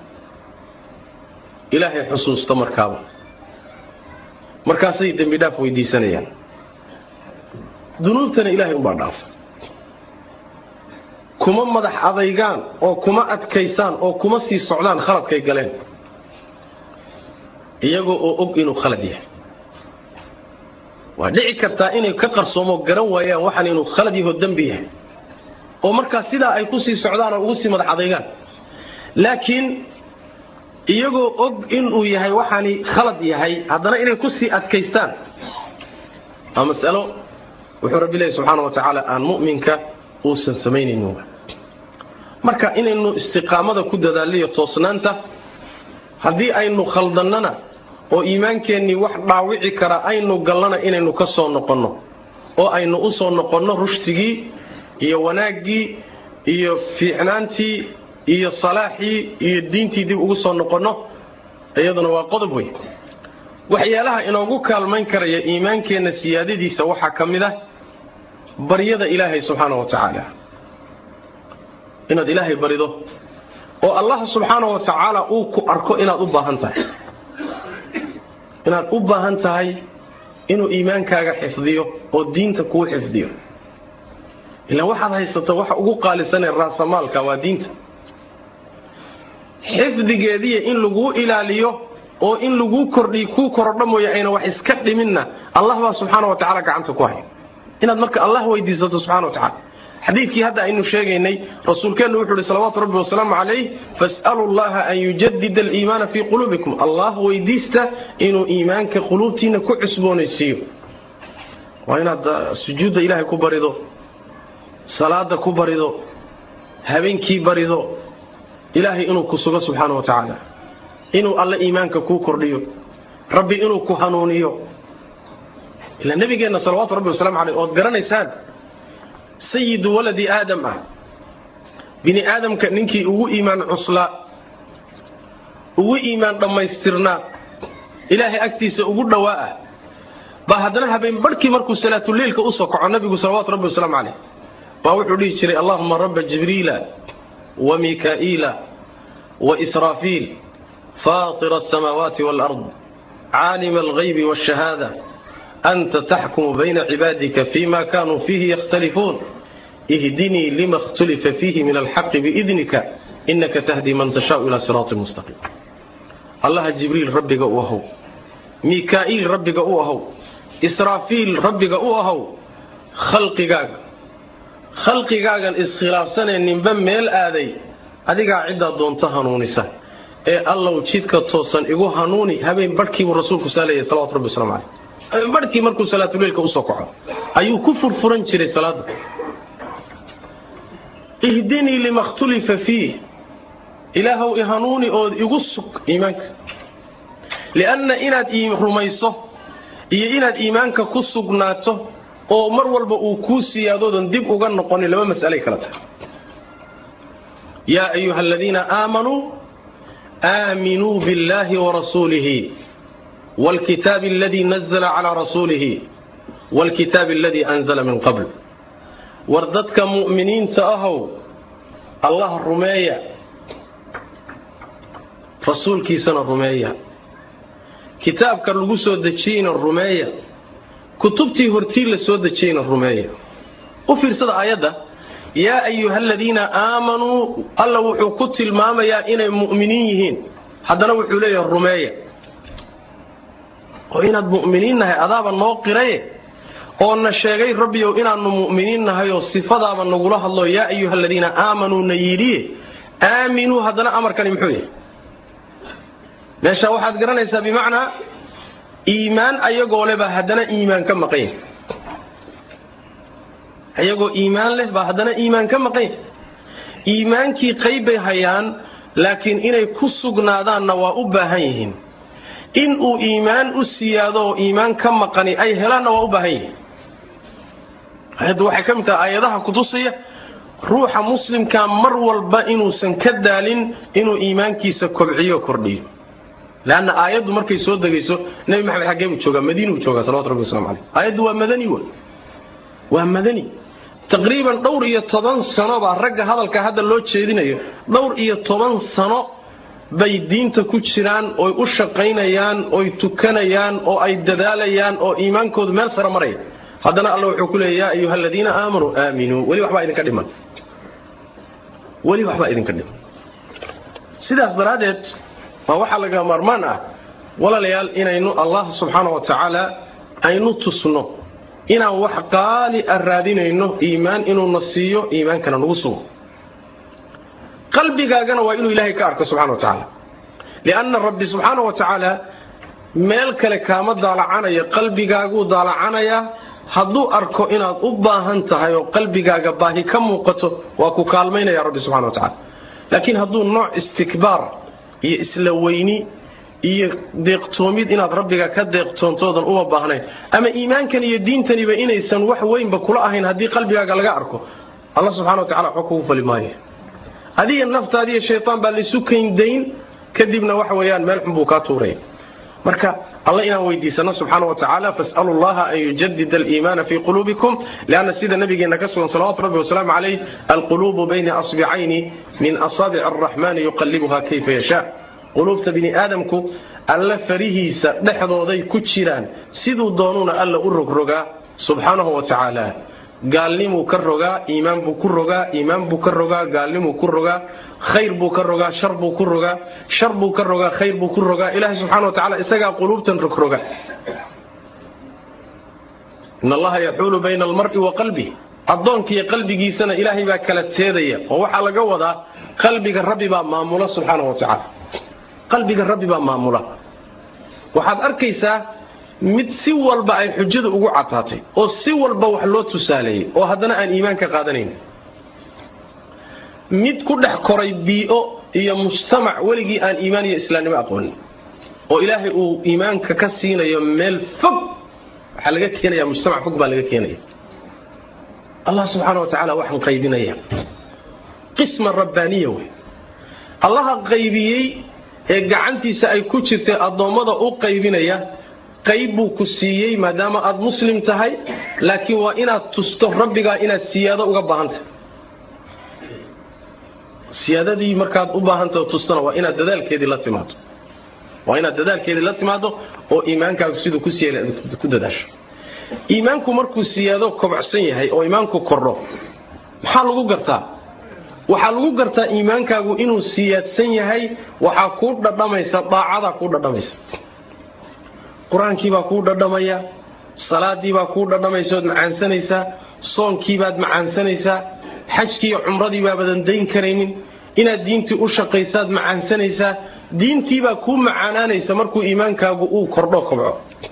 A: ilaahay xusuusta markaaba markaasay dembi dhaaf weydiisanayaan dunuubtana ilahay umbaa dhaafa kuma madax adaygaan oo kuma adkaysaan oo kuma sii socdaan khaladkay galeen iyagoo oo og inuu khalad yahay waa dhici kartaa inay ka qarsoomo garan waayaan waxaan inuu khalad yaho dembi yahay oo markaa sidaa ay kusii socdaan oo ugu sii madax adaygaan laakiin iyagoo og inuu yahay waxaani khalad yahay haddana inay kusii adkaystaan waa masalo wuxuu rabbi leeyahy subxaana wa tacaala aan mu'minka uusan samaynaynin marka inaynu istiqaamada ku dadaalliyo toosnaanta haddii aynu khaldannana oo iimaankeennii wax dhaawici kara aynu gallana inaynu ka soo noqonno oo aynu u soo noqonno rushtigii iyo wanaaggii iyo fiicnaantii iyo salaaxii iyo diintii dib ugu soo noqonno iyaduna waa qodob wey waxyaalaha inoogu kaalmayn karaya iimaankeenna siyaadadiisa waxaa ka mid ah baryada ilaahay subxaana wa tacaala inaad ilaahay barido oo allah subxaana wa tacaala uu ku arko inaad u baahan tahay inaad u baahan tahay inuu iimaankaaga xifdiyo oo diinta kuu xifdiyo ilaan waxaad haysato waxa ugu qaalisanee raasamaalka waa diinta xifdigeediya in laguu ilaaliyo oo in laguu kordhiy kuu korodho mooye ayna wax iska dhiminna allah baa subxaana wa tacala gacanta ku hay inaad marka allah weydiisato subxana wa tacala xadiidkii hadda aynu sheegaynay rasuulkeennu wuxuu ihi salawaatu rabbi wasalaamu calayh fas'aluu llaha an yujadida aliimaana fii quluubikum allah weydiista inuu iimaanka quluubtiinna ku cusboonaysiiyo waa inaad sujuudda ilaahay ku barido salaada ku barido habeenkii barido ilaahay inuu ku sugo subxaana wa tacaala inuu alle iimaanka kuu kordhiyo rabbi inuu ku hanuuniyo ilaa nabigeenna salawaatu rabbi wasalamu caleyh ood garanaysaan sayidu waladi aadam ah bini aadamka ninkii ugu iimaan cuslaa ugu iimaan dhammaystirnaa ilaahay agtiisa ugu dhowaa ah baa haddana habeen barhkii markuu salaatuleilka usoo kaco nabigu salawaatu rabbi wasalaamu caleyh baa wuxuu dhihi jiray allahuma rabba jibriila wa mikaa'iila wa israafiil faatira asamaawaati waalard caalima alghaybi waashahaada anta taxkumu bayna cibaadika fima kanuu fiihi yakhtalifuun ihdinii lima khtulifa fiihi min alxaqi biidnika inaka tahdii man tashaau ila siraatin mustaqiim allaha jibriil rabbiga u ahow mikaa'iil rabbiga u ahow israafiil rabbiga u ahow khalqigaaga khalqigaagan iskhilaafsanee ninba meel aaday adigaa ciddaa doonto hanuunisa ee allow jidka toosan igu hanuuni habeen barhkiibuu rasuulku saaleeyay salawatu rabbi waslamu caleyh habeen barhkii markuu salaatuleilka usoo kaco ayuu ku furfuran jiray salaada ihdinii lima khtulifa fiih ilaahow i hanuuni ood igu sug iimaanka lianna inaad rumayso iyo inaad iimaanka ku sugnaato oo mar walba uu kuu siyaadoodan dib uga noqonin laba mas'alay kala tahay yaa ayuha aladiina aamanuu aaminuu biاllahi warasuulihi wاlkitaabi aladii nazla calaa rasuulihi wاlkitaabi aladii anzla min qabl war dadka mu'miniinta ahow allah rumeeya rasuulkiisana rumeeya kitaabka lagu soo dejiyeyna rumeeya kutubtii hortii la soo dejiyeyna rumeeya u fiirsada aayadda yaa ayuha aladiina aamanuu alla wuxuu ku tilmaamayaa inay mu'miniin yihiin haddana wuxuu leeyahay rumeeya oo inaad mu'miniin nahay adaaba noo qiraye oo na sheegay rabbiyow inaannu mu'miniin nahay oo sifadaaba nagula hadlo yaa ayuha aladiina aamanuu na yidhiye aaminuu haddana amarkani muxuu yahay meesha waxaad garanaysaa bimacnaa iimaan ayagoo leh baa haddana iimaan ka maqan yahay ayagoo iimaan leh baa haddana iimaan ka maqan yahay iimaankii qayb bay hayaan laakiin inay ku sugnaadaanna waa u baahan yihiin in uu iimaan u siyaado oo iimaan ka maqani ay helaanna waa u baahan yihiin ayaddu waxay ka mid tahay aayadaha kutusaya ruuxa muslimka mar walba inuusan ka daalin inuu iimaankiisa kobciyo kordhiyo leanna aayaddu markay soo degayso nebi maxamed xaggee buu joogaa madiinuu joogaa salawatu rabbi waslamu caleyh aayaddu waa madani wa waa madani taqriiban dhowr iyo toban sano baa ragga hadalka hadda loo jeedinayo dhowr iyo toban sano bay diinta ku jiraan oy u shaqaynayaan oy tukanayaan oo ay dadaalayaan oo iimaankoodu meel sare maraya haddana alla wuxuu ku leeya yaa ayuha aladiina aamanuu aaminuu weli waxbaa idinka dhiman weli waxbaa idinka dhiman sidaas daraaddeed waa waxaa laga maarmaan ah walaalayaal inaynu allah subxaana wa tacaala aynu tusno inaan wax qaali a raadinayno iimaan inuuna siiyo iimaankana nagu sugo qalbigaagana waa inuu ilaahay ka arko subxana wa tacaala lianna rabbi subxaana wa tacaala meel kale kaama daalacanayo qalbigaaguu daalacanayaa hadduu arko inaad u baahan tahay oo qalbigaaga baahi ka muuqato waa ku kaalmaynaya rabbi subxana wa tacala laakiin hadduu nooc istikbaar iyo isla weyni iyo deeqtoomid inaad rabbiga ka deeqtoontoodan uma baahnayn ama iimaankan iyo diintaniba inaysan wax weynba kula ahayn haddii qalbigaaga laga arko alla subxana wa tacala waxba kugu fali maayo adiga naftaadiiyo shaytaan baa laysu kayndayn kadibna waxa weeyaan meel xun buu kaa tuuraya marka alla inaan weydiisano subxaana wa tacaala fasalu llaha an yujadida aliimaana fii quluubikum lianna sida nabigeenna ka sugan salawatu rabbi wasalaamu calayh alquluubu bayna asbicayni min asaabici araxmani yuqallibuha kayfa yashaa quluubta bini aadamku alla farihiisa dhexdooday ku jiraan siduu doonuuna alla u rogrogaa subxaanahu wa tacaala gaalnimuu ka rogaa iimaan buu ku rogaa iimaan buu ka rogaa gaalnimuu ku rogaa khayr buu ka rogaa shar buu ku rogaa shar buu ka rogaa khayr buu ku rogaa ilaahay subxana wa tacala isagaa quluubtan rogroga in allaha yaxuulu bayna almar'i wa qalbih addoonkiiyo qalbigiisana ilaahay baa kala teedaya oo waxaa laga wadaa qalbiga rabbi baa maamula subxaana wa tacaala qalbiga rabbi baa maamula waxaad arkaysaa mid si walba ay xujada ugu cataatay oo si walba wax loo tusaaleeyey oo haddana aan iimaan ka qaadanayn mid ku dhex koray bii'o iyo mujtamac weligii aan iimaan iyo islaamnimo aqoonin oo ilaahay uu iimaanka ka siinayo meel fog waxaa laga keenaya mujtamac fog baa laga keenaya allah subxaana wa tacaala waxaan qaybinaya qisma rabbaaniya wey allaha qaybiyey ee gacantiisa ay ku jirtay addoommada u qaybinaya qayb buu ku siiyey maadaama aad muslim tahay laakiin waa inaad tusto rabbigaa inaad siyaado uga baahantahay siyaadadii markaad u baahantah tustana waa inaad dadaalkeedii la timaado waa inaad dadaalkeedii la timaado oo iimaankaagu siduu ku siiyay ku dadaasho iimaanku markuu siyaado kobcsan yahay oo iimaanku kordho maxaa lagu gartaa waxaa lagu gartaa iimaankaagu inuu siyaadsan yahay waxaa kuu dhadhamaysa daacadaa kuu dhadhamaysa qur-aankiibaa kuu dhadhamaya salaadiibaa kuu dhadhamaysa ood macaansanaysaa soonkiibaad macaansanaysaa xajkiiyo cumradii baabadan dayn karaynin inaad diintii u shaqaysaad macaansanaysaa diintiibaa kuu macaanaanaysa markuu iimaankaagu uu kordho kobco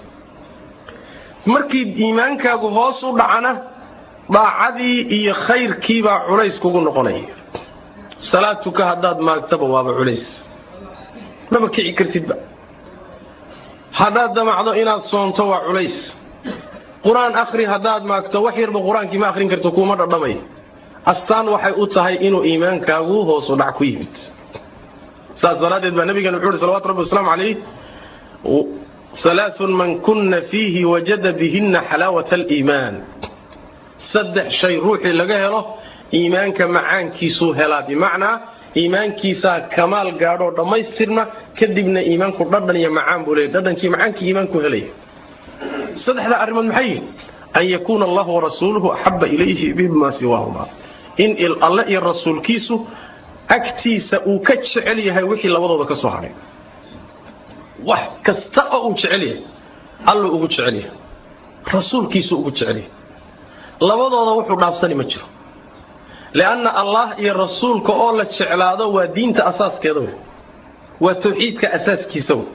A: markii iimaankaagu hoos u dhacana daacadii iyo khayrkiibaa culays kugu noqonaya salaad tuka haddaad maagtaba waaba culays maba kici kartidba haddaad damacdo inaad soonto waa culays qur-aan akhri haddaad maagto wax yarba qur-aankii ma akhrin karto kuuma dhadhamay astaan waxay u tahay inuu iimaankaagu hoosu dhac ku yimid saas daraaddeed baa nabigeena wuxuu uhi salawatu rabbi wasalaamu calayh alaaun man kunna fiihi wajada bihinna xalaawata aliimaan saddex shay ruuxii laga helo iimaanka macaankiisuu helaa bimacnaa iimaankiisaa kamaal gaadhoo dhammaystirna kadibna iimaanku dhadhan iyo macaan buu leeyay dhadhankii macaankii iimaanku helaya saddexda arrimood maxay yihin an yakuuna allahu warasuuluhu axaba ilayhi mima siwaahuma in alle iyo rasuulkiisu agtiisa uu ka jecel yahay wixii labadooda ka soo hadhay wax kasta oo uu jecel yahay alluu ugu jecel yahay rasuulkiisuu ugu jecel yahay labadooda wuxuu dhaafsani ma jiro lianna allah iyo rasuulka oo la jeclaado waa diinta asaaskeeda wey waa tawxiidka asaaskiisa wey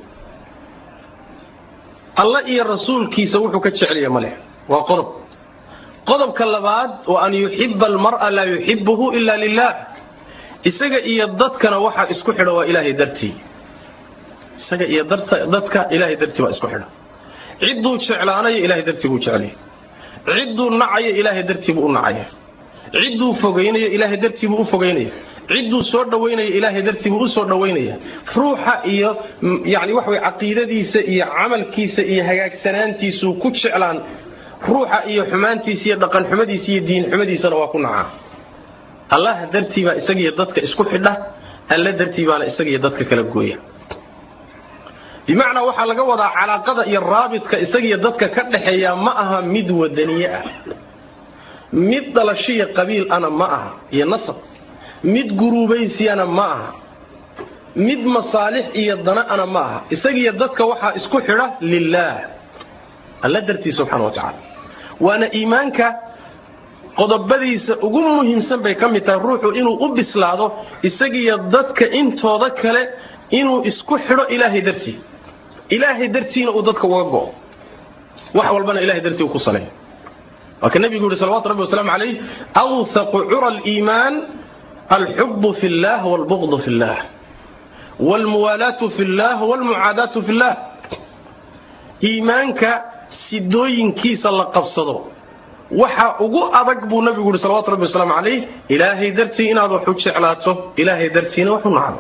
A: alla iyo rasuulkiisa wuxuu ka jecelyahay maleh waa qodob qodobka labaad wa an yuxiba almar'a laa yuxibuhu ila lilah isaga iyo dadkana waxaa isku xidha waa ilaahay dartii isaga iyo dadka ilaahay dartii baa isku xidha cidduu jeclaanayo ilahay dartii buu jecelyahay cidduu nacayo ilaahay dartii buu u nacaya cidduu fogaynayo ilaahay dartii buu u fogaynaya cidduu soo dhawaynayo ilaahay dartii buu u soo dhawaynaya ruuxa iyo yani waxa way caqiidadiisa iyo camalkiisa iyo hagaagsanaantiisuu ku jeclaan ruuxa iyo xumaantiisa iyo dhaqanxumadiisa iyo diinxumadiisana waa ku nacaa allah dartii baa isagiyo dadka isku xidha alla dartii baana isagiyo dadka kala gooya bimacnaa waxaa laga wadaa calaaqada iyo raabidka isagiyo dadka ka dhaxeeya ma aha mid wadaniye ah mid dhalashiya qabiil ana ma aha iyo nasab mid guruubaysiyana ma aha mid masaalix iyo dana ana ma aha isagiyo dadka waxaa isku xidha lilaah alla dartii subxana wa tacaala waana iimaanka qodobadiisa ugu muhiimsan bay ka mid tahay ruuxu inuu u bislaado isagiyo dadka intooda kale inuu isku xidho ilaahay dartii ilaahay dartiina uu dadka uga go'o wax walbana ilahay dartii uu ku saleeyo waa ka nebigu yihi salawatu rabbi wasalaamu calayh awthaqu cura aliimaan alxubu fi llah walbuqdu fi llah walmuwaalaatu fi llah walmucaadaatu fi llah iimaanka sidooyinkiisa la qabsado waxa ugu adag buu nabigu yihi salawatu rabbi wasalaamu calayh ilaahay dartii inaad wax u jeclaato ilaahay dartiina wax u nacdo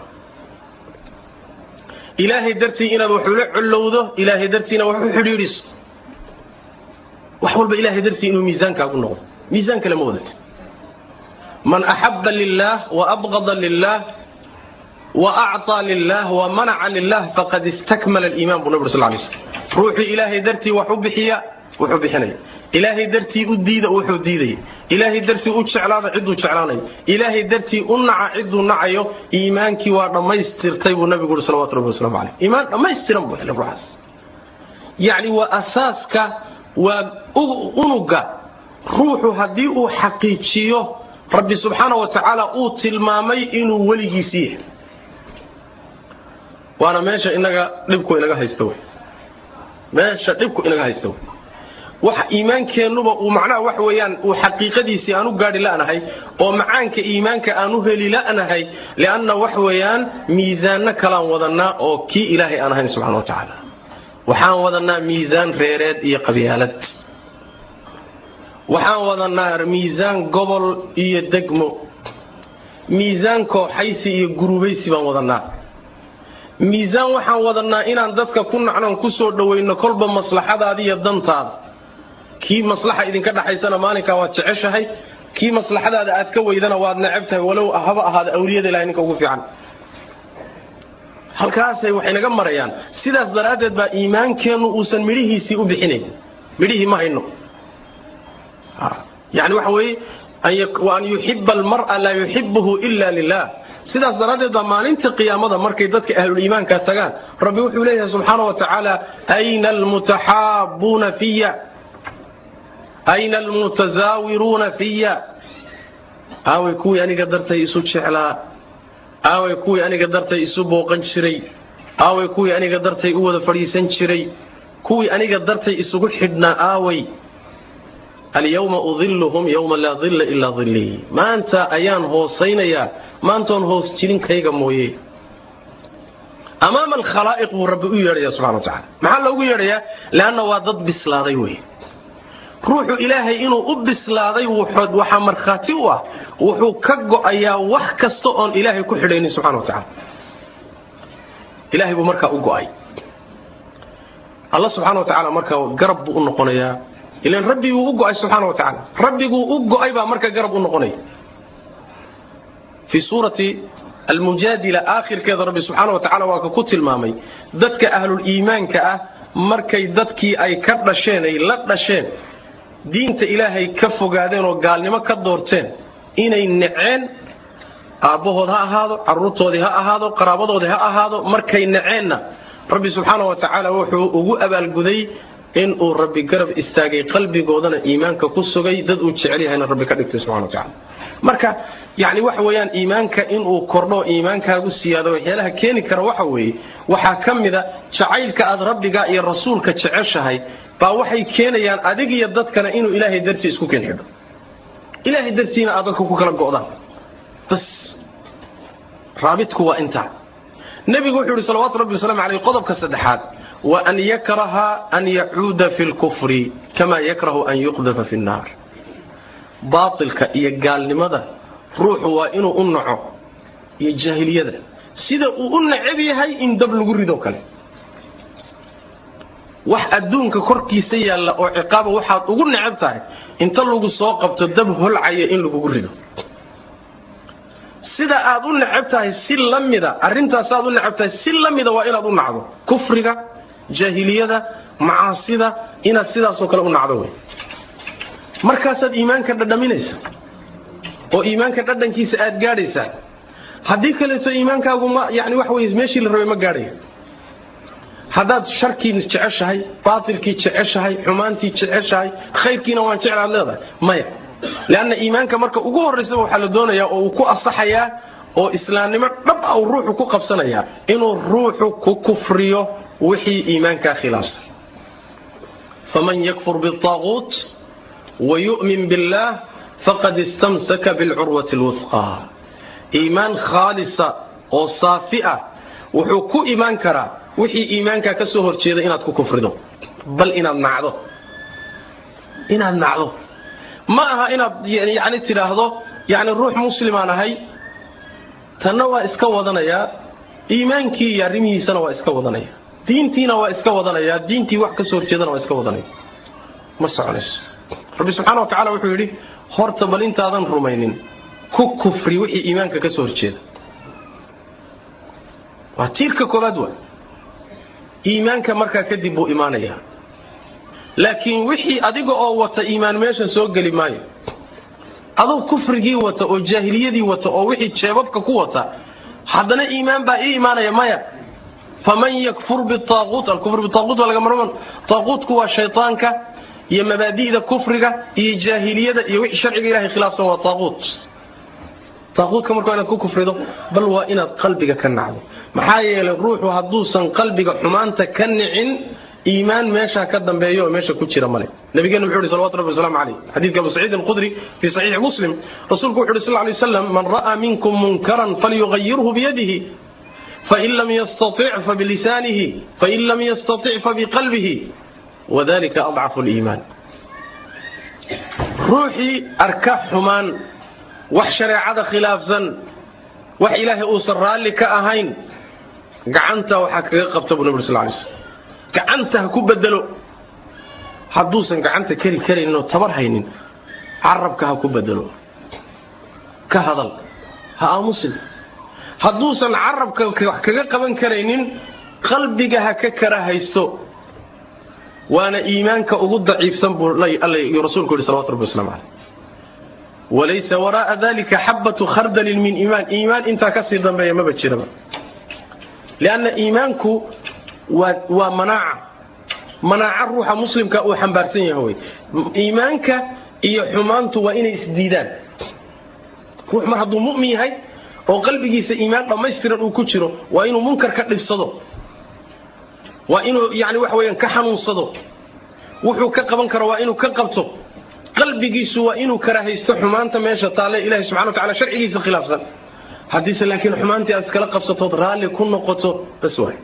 A: ilaahay dartii inaad wax ula collowdo ilaahay dartiina wax u xidhiidhiso wax walba ilaahay dartii inuu miisaankaagu noqdo miisaan kale ma wadat man axaba lilah wa abqada lilah wa acطaa lilah wa manaca lilah faqad istakmala aliiman buu nabig sal lay slm ruuxii ilaahay dartii wax u bixiya wuxuu bixinaya ilaahay dartii u diida wuxuu diidaya ilaahay dartii u jeclaada ciduu jeclaanayo ilaahay dartii u naca ciduu nacayo iimaankii waa dhammaystirtay buu nabigu ui salawatu rabbi waslamu caleyh iimaan dhammaystiran buu helay ruuxaas yacni waa asaaska waa unuga ruuxu haddii uu xaqiijiyo rabbi subxaana wa tacaala uu tilmaamay inuu weligiisii yahay waana meesha inaga dhibku inaga haysta wey meesha dhibku inaga haysta wey wax iimaankeennuba uu macnaha wax weeyaan uu xaqiiqadiisii aan u gaadhi la'nahay oo macaanka iimaanka aan u heli la'nahay lianna wax weeyaan miisaanno kalaan wadannaa oo kii ilaahay aan ahayn subxana wa tacaala waxaan wadannaa miisaan reereed iyo qabyaalad waxaan wadannaa miisaan gobol iyo degmo miisaan kooxaysi iyo gurubaysi baan wadannaa miisaan waxaan wadannaa inaan dadka ku nacnoon ku soo dhowayno kolba maslaxadaada iyo dantaada kii maslaxa idinka dhaxaysana maalinkaa waad jeceshahay kii maslaxadaada aad ka weydana waad necab tahay walow haba ahaada awliyada ilahay ninka ugu fiican halkaasay waxay naga marayaan sidaas daraaddeed baa iimaankeennu uusan midhihiisii u bixinayn midhihii ma hayno yani waxa weeye wa an yuxiba almar'a laa yuxibuhu ila lilah sidaas daraaddeed baa maalinta qiyaamada markay dadka ahluliimaanka tagaan rabbi wuxuu leeyahay subxaana wa tacaala ayna almutaxaabuuna fiya ayna almutasaawiruuna fiya aaway kuwii aniga dartay isu jeclaa aaway kuwii aniga dartay isu booqan jiray aaway kuwii aniga dartay u wada fadhiisan jiray kuwii aniga dartay isugu xidhnaa aaway alyawma udilluhum yowma laa dilla ilaa dillii maanta ayaan hoosaynayaa maantoon hoos jirinkayga mooye amaama alkhalaa'iq buu rabbi u yeedhaya subxana wa tacala maxaa loogu yeedhayaa leanna waa dad bislaaday wey ruuxu ilaahay inuu u bislaaday waxaa markhaati u ah wuxuu ka go'ayaa wax kasta oon ilaahay ku xidhaynin subxana wa tacala ilahay buu markaa u go'ay alla subxana wa tacaala markaa garab buu u noqonayaa ilan rabbiguu u go'ay subxaana wa tacaala rabbiguu u go'ay baa marka garab u noqonaya fii suurati almujaadila aakhirkeeda rabbi subxaana wa tacala waa ka ku tilmaamay dadka ahluliimaanka ah markay dadkii ay ka dhasheen ay la dhasheen diinta ilaahay ka fogaadeen oo gaalnimo ka doorteen inay neceen aabbahood ha ahaado carruurtoodii ha ahaado qaraabadoodii ha ahaado markay neceenna rabbi subxaana wa tacaala wuxuu ugu abaalguday inuu rabbi garab istaagay qalbigoodana iimaanka ku sugay dad uu jecel yahayna rabbi ka dhigtay subxana wa tacala marka yani waxa weeyaan iimaanka inuu kordho iimaankaagu siyaado waxyaalaha keeni kara waxa weeye waxaa ka mida jacaylka aad rabbiga iyo rasuulka jeceshahay baa waxay keenayaan adig iyo dadkana inuu ilaahay dartii isku keen xidho ilaahay dartiina aad dadka ku kala go'daan bas raabitku waa intaa nebigu wuxuu yidhi salawatu rabbi waslamu aleyh qodobka saddexaad wa an yakraha an yacuuda fi lkufri kama yakrahu an yuqdafa fi nnaar baatilka iyo gaalnimada ruuxu waa inuu u naco iyo jaahiliyada sida uu u necab yahay in dab lagu ridoo kale wax adduunka korkiisa yaalla oo ciqaaba waxaad ugu necab tahay inta lagu soo qabto dab holcaya in lagugu rido sida aad u necab tahay si la mida arrintaasaad u necab tahay si la mida waa inaad u nacdo kufriga jaahiliyada macaasida inaad sidaasoo kale u nacdo wey markaasaad iimaanka dhadhaminaysa oo iimaanka dhadhankiisa aad gaadhaysaa haddii kaleeto iimaankaagu ma yani wax wey meeshii la rabay ma gaadhayo haddaad sharkii jeceshahay baatilkii jeceshahay xumaantii jeceshahay khayrkiina waan jeclaad leedahay maya leanna iimaanka marka ugu horraysaba waxaa la doonayaa oo uu ku asaxayaa oo islaamnimo dhab ah uu ruuxu ku qabsanayaa inuu ruuxu ku kufriyo wixii iimaankaa khilaafsan faman yakfur biaaquut wayu'min billaah faqad istamsaka bilcurwati lwufqaa iimaan khaalisa oo saafi ah wuxuu ku imaan karaa wixii iimaankaa ka soo horjeeda inaad ku kufrido bal inaad nacdo inaad nacdo ma aha inaad yani tidhaahdo yani ruux muslimaan ahay tanna waa iska wadanayaa iimaankii iyo arrimihiisana waa iska wadanaya diintiina waa iska wadanayaa diintii wax ka soo horjeedana waa iska wadanaya ma soconayso rabbi subxaana wa tacala wuxuu yidhi horta bal intaadan rumaynin ku kufri wixii iimaanka ka soo horjeeda waa tiirka koobaad waa iimaanka markaa kadib buu imaanayaa laakiin wixii adiga oo wata iimaan meesha soo geli maayo aduu kufrigii wata oo jaahiliyadii wata oo wixii jeebabka ku wata haddana iimaan baa ii imaanaya maya faman yakfur biaaquut alkufr biaaquut waa laga marman taaquutku waa shaytaanka iyo mabaadi'da kufriga iyo jaahiliyada iyo wixii sharciga ilahay khilaafsan waa taaquut taaquutka marka waa inaad ku kufrido bal waa inaad qalbiga ka nacdo maxaa yeelay ruuxu hadduusan qalbiga xumaanta ka nicin iimaan meeshaa ka dambeeyo oo meesha ku jira male nabigeena wuxuu yhi salawatu rabbi waslamu calayh xadiidka abu saciid alqudri fii saxiixi muslim rasuulku wuxu uhi sal lay waslam man ra'aa minkum munkaran falyughayirhu biyadihi fain lam yastatic fabilisaanihi fain lam yastatic fabiqalbihi wadalika adcafu liimaan ruuxii arka xumaan wax shareecada khilaafsan wax ilaahay uusan raalli ka ahayn gacanta waxaa kaga qabta buu nabig sal lay slm gacanta ha ku bedelo hadduusan gacanta keri karaynin oo tabar haynin carabka ha ku bedelo ka hadal ha aamusin hadduusan carabka wax kaga qaban karaynin qalbiga ha ka kara haysto waana iimaanka ugu daciifsan buu rasuulku yidhi salawatu rabbi waslamu caleyh walaysa wara'a dalika xabatu khardalin min iimaan iimaan intaa kasii dambeeya maba jiraba lianna iimaanku waa manaaca manaaca ruuxa muslimka uu xambaarsan yahay wey iimaanka iyo xumaantu waa inay isdiidaan ruux mar hadduu mu'min yahay oo qalbigiisa iimaan dhammaystiran uu ku jiro waa inuu munkar ka dhibsado waa inuu yani waxa weyaan ka xanuunsado wuxuu ka qaban karo waa inuu ka qabto qalbigiisu waa inuu karaahaysto xumaanta meesha taalle ilahi subxana wa tacala sharcigiisa khilaafsan haddiise laakiin xumaantii aad iskala qabsatood raalli ku noqoto bas waay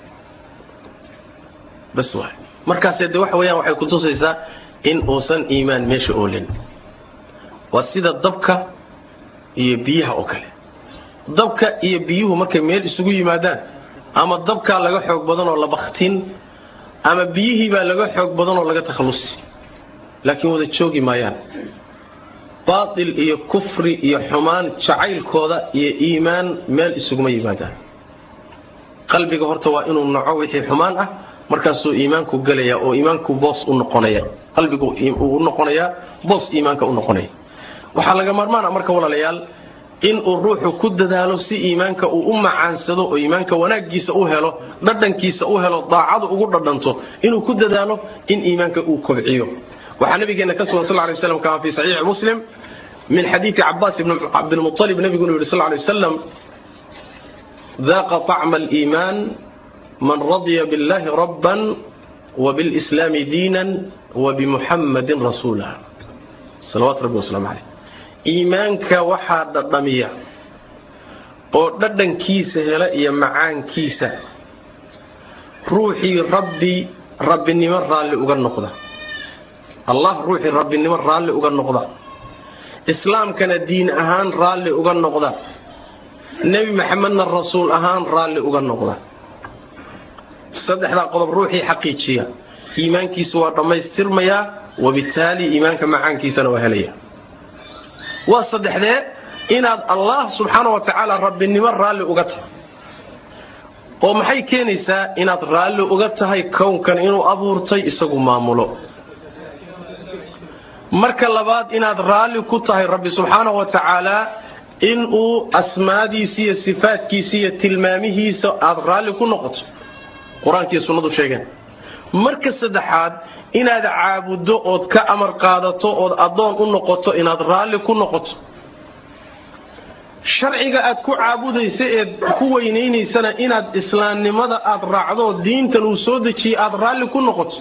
A: bas waay markaase de waxa weyaan waxay kutusaysaa in uusan iimaan meesha oolin waa sida dabka iyo biyaha oo kale dabka iyo biyuhu markay meel isugu yimaadaan ama dabkaa laga xoog badan oo la baktin ama biyihii baa laga xoog badan oo laga takhallusi laakiin wada joogi maayaan baatil iyo kufri iyo xumaan jacaylkooda iyo iimaan meel isuguma yimaadaan qalbiga horta waa inuu naco wixii xumaan ah markaasuu iimaanku gelaya oo iimaanku boos u noqonaya qalbigu uu noqonayaa boos iimaanka u noqonaya waxaa laga maarmaan ah marka walaalayaal inuu ruuxu ku dadaalo si iimaanka uu u macaansado oo iimaanka wanaaggiisa u helo dhadhankiisa u helo daacadu ugu dhadhanto inuu ku dadaalo in iimaanka uu kobciyo waxaa nabigeena ka sugan sal lay slam kama fi saxiixi muslim min xadiidi cabaas ibn cabdilmualib nabigu inuu yidhi sal lay waslam daaqa طacma aliimaan man radya biاllahi rabban وبالإسلام دينا وبمحمد رسولا صلوات ربي وسلام عليه iimaanka waxaa dhadhamiya oo dhadhankiisa hela iyo macaankiisa ruuxii rabbi rabbinimo raalli uga noqda allah ruuxii rabbinimo raalli uga noqda islaamkana diin ahaan raalli uga noqda nebi maxamedna rasuul ahaan raalli uga noqda saddexdaa qodob ruuxii xaqiijiya iimaankiisu waa dhammaystirmayaa wabitaali iimaanka macaankiisana waa helaya waa saddexdee inaad allah subxaana wa tacaala rabbinimo raalli uga tahay oo maxay keenaysaa inaad raalli uga tahay kownkan inuu abuurtay isagu maamulo marka labaad inaad raalli ku tahay rabbi subxaana wa tacaala inuu asmaadiisa iyo sifaadkiisa iyo tilmaamihiisa aad raalli ku noqoto qur-aankiiyo sunnadu sheegeen marka saddexaad inaad caabuddo ood ka amar qaadato ood addoon u noqoto inaad raalli ku noqoto sharciga aad ku caabudaysa eed ku weynaynaysana inaad islaamnimada aad raacdo diintan uu soo dejiyey aad raalli ku noqoto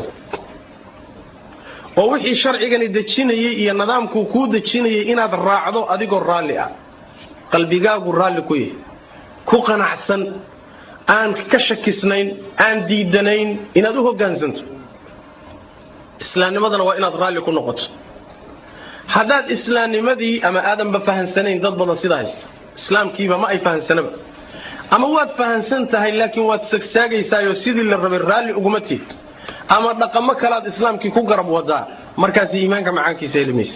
A: oo wixii sharcigani dejinayay iyo nidaamkuu kuu dejinayay inaad raacdo adigoo raalli ah qalbigaagu raalli ku yahay ku qanacsan aan ka shakisnayn aan diidanayn inaad u hoggaansanto islaamnimadana waa inaad raalli ku noqoto haddaad islaamnimadii ama aadanba fahansanayn dad badan sidaa haysta islaamkiiba ma ay fahansanaba ama waad fahansan tahay laakiin waad sagsaagaysaayo sidii la rabay raalli uguma tiid ama dhaqamo kalaad islaamkii ku garab wadaa markaas iimaanka macaankiisa helimaysa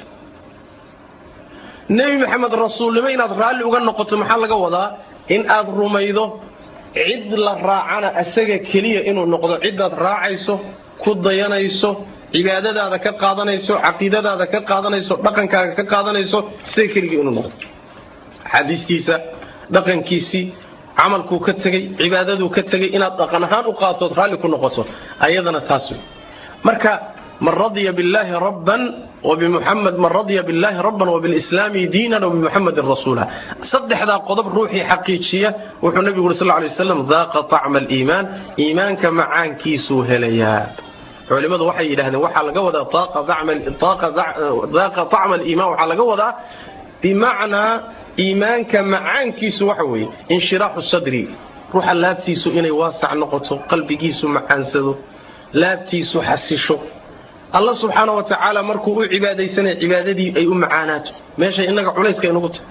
A: nebi maxamed rasuulnimo inaad raalli uga noqoto maxaa laga wadaa in aad rumaydo cid la raacana asaga keliya inuu noqdo cidaad raacayso ku dayanayso cibaadadaada ka qaadanayso caqiidadaada ka qaadanayso dhaqankaaga ka qaadanayso isaga keligii inuu noqdo axaadiistiisa dhaqankiisii camalkuu ka tegey cibaadaduu ka tegey inaad dhaqan ahaan u qaatood raalli ku noqoto ayadana taas wey marka man radya billaahi rabban وبمحمد من رضي بالله ربا وبالإسلام دينا وبمحمد رسولا صدح ذا قضب روحي حقيقية وحو النبي صلى الله عليه وسلم ذاق طعم الإيمان إيمانك معان كيسو هليات culimadu waxay yidhaahdeen waxaa laga wadaa daaqa طacma aliimaan waxaa laga wadaa bimacnaa iimaanka macaankiisu waxa weeye inshiraaxu sadri ruuxa laabtiisu inay waasac noqoto qalbigiisu macaansado laabtiisu xasisho alla subxaana wa tacaala markuu u cibaadaysanaya cibaadadii ay u macaanaato meeshay inaga culayska inugu tahay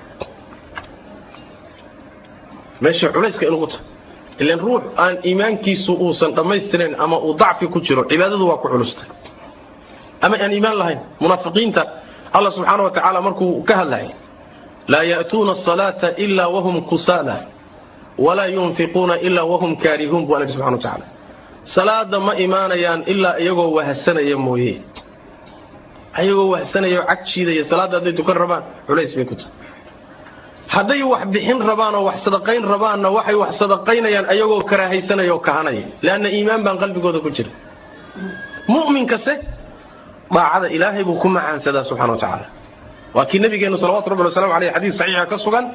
A: meeshay culayska inugu tahay ilan ruux aan iimaankiisu uusan dhammaystirayn ama uu dacfi ku jiro cibaadadu waa ku culustay ama aan iimaan lahayn munaafiqiinta alla subxaana wa tacaala markuu ka hadlayay laa ya'tuuna asalaata ilaa wahum kusaala walaa yunfiquuna ilaa wahum kaarihuun buu alla subxana wa tacaala salaada ma imaanayaan ilaa iyagoo wahsanaya mooye ayagoo wahsanaya oo cag jiidaya salaadda hadday tukan rabaan culays bay ku tahay hadday wax bixin rabaan oo wax sadaqayn rabaanna waxay wax sadaqaynayaan ayagoo karaahaysanaya oo kahanaya leanna iimaan baan qalbigooda ku jira mu'minkase daacada ilaahay buu ku macaansadaa subxana wa tacaala waa kii nabigeennu salawatu rabbi waslamu aleyh xadiis saxiixa ka sugan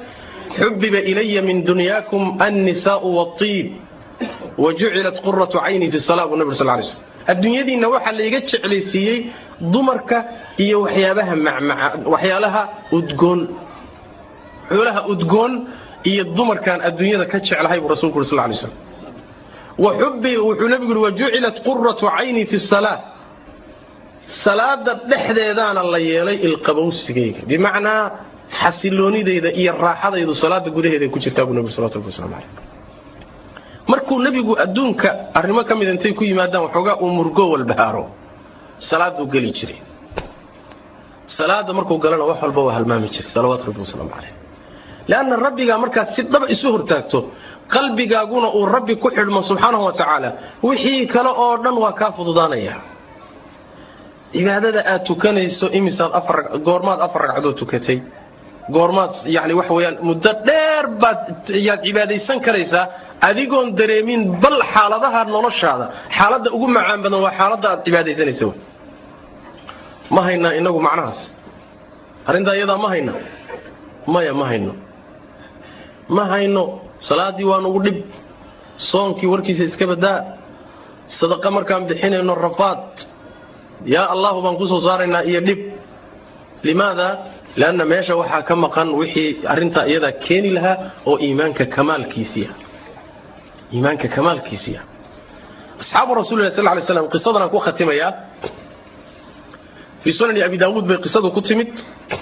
A: xubiba ilaya min dunyaakum annisaau watiib wa jucilat quratu cayni fi sala buu nabig sal lay slm adduunyadiinna waxaa layga jeclaysiiyey dumarka iyo waxyaabaha macmaca waxyaalaha udgoon xoolaha udgoon iyo dumarkaan adduunyada ka jeclahay buu rasulku uri sal lay slam wa xubbi wuxuu nebigu yuri wa jucilat quratu cayni fi salaa salaada dhexdeedaana la yeelay ilqabowsigayga bimacnaa xasiloonidayda iyo raaxadaydu salaada gudaheeday ku jirtaa buu nebigu salawatu rabbi waslamu caleyh markuu nebigu adduunka arrimo ka mid intay ku yimaadaan waxoogaa uu murgo walbahaaro salaaduu geli jiray salaada markuu galana wax walba waa halmaami jiray salawaatu rabbi wasalaamu caleyh leanna rabbigaa markaad si dhaba isu hortaagto qalbigaaguna uu rabbi ku xidhmo subxaanahu wa tacaala wixii kale oo dhan waa kaa fududaanaya cibaadada aad tukanayso imisaad goormaad afar ragcadood tukatay goormaad yani waxa weyaan muddo dheer baad yaad cibaadaysan karaysaa adigoon dareemin bal xaaladaha noloshaada xaaladda ugu macaan badan waa xaaladda aad cibaadaysanaysa ma haynaa inagu macnahaas arrintaa iyadaa ma hayna maya ma hayno ma hayno salaaddii waa nugu dhib soonkii warkiisa iska badaa sadaqa markaan bixinayno rafaad yaa allahu baan ku soo saaraynaa iyo dhib limaada lanna meesha waxaa ka maqan wixii arrintaa iyadaa keeni lahaa oo iimaanka kamaalkiisiia iimaanka kamaalkiisiia asxaabu rasulilah sal lay slam qisadan aan ku khatimayaa fii sunani abi daawuud bay qisadu ku timid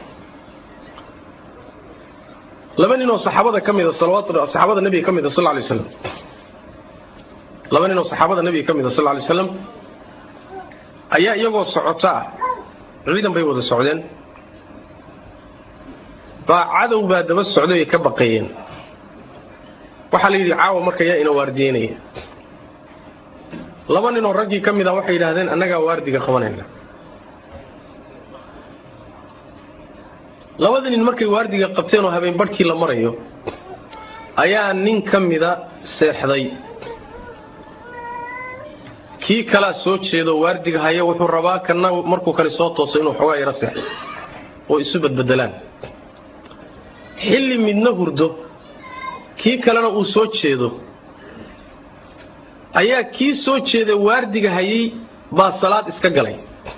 A: laba ninoo saxaabada ka mida saxaabada nabiga ka mida sal lay slam laba ninoo saxaabada nabiga ka mida sal lay slam ayaa iyagoo socota ah ciidan bay wada socdeen baa cadow baa daba socday ay ka baqayeen waxaa la yidhi caawa marka yaa ina waardiyeynaya laba ninoo raggii ka mid a waxay yidhaahdeen annagaa waardiga qabanayna labada nin markay waardiga qabteen oo habeen barhkii la marayo ayaa nin ka mida seexday kii kalaa soo jeedo waardiga haya wuxuu rabaa kana markuu kale soo tooso inuu xoogaa yaro seexdo oo isu badbedelaan xilli midna hurdo kii kalena uu soo jeedo ayaa kii soo jeeda waardiga hayay baa salaad iska galay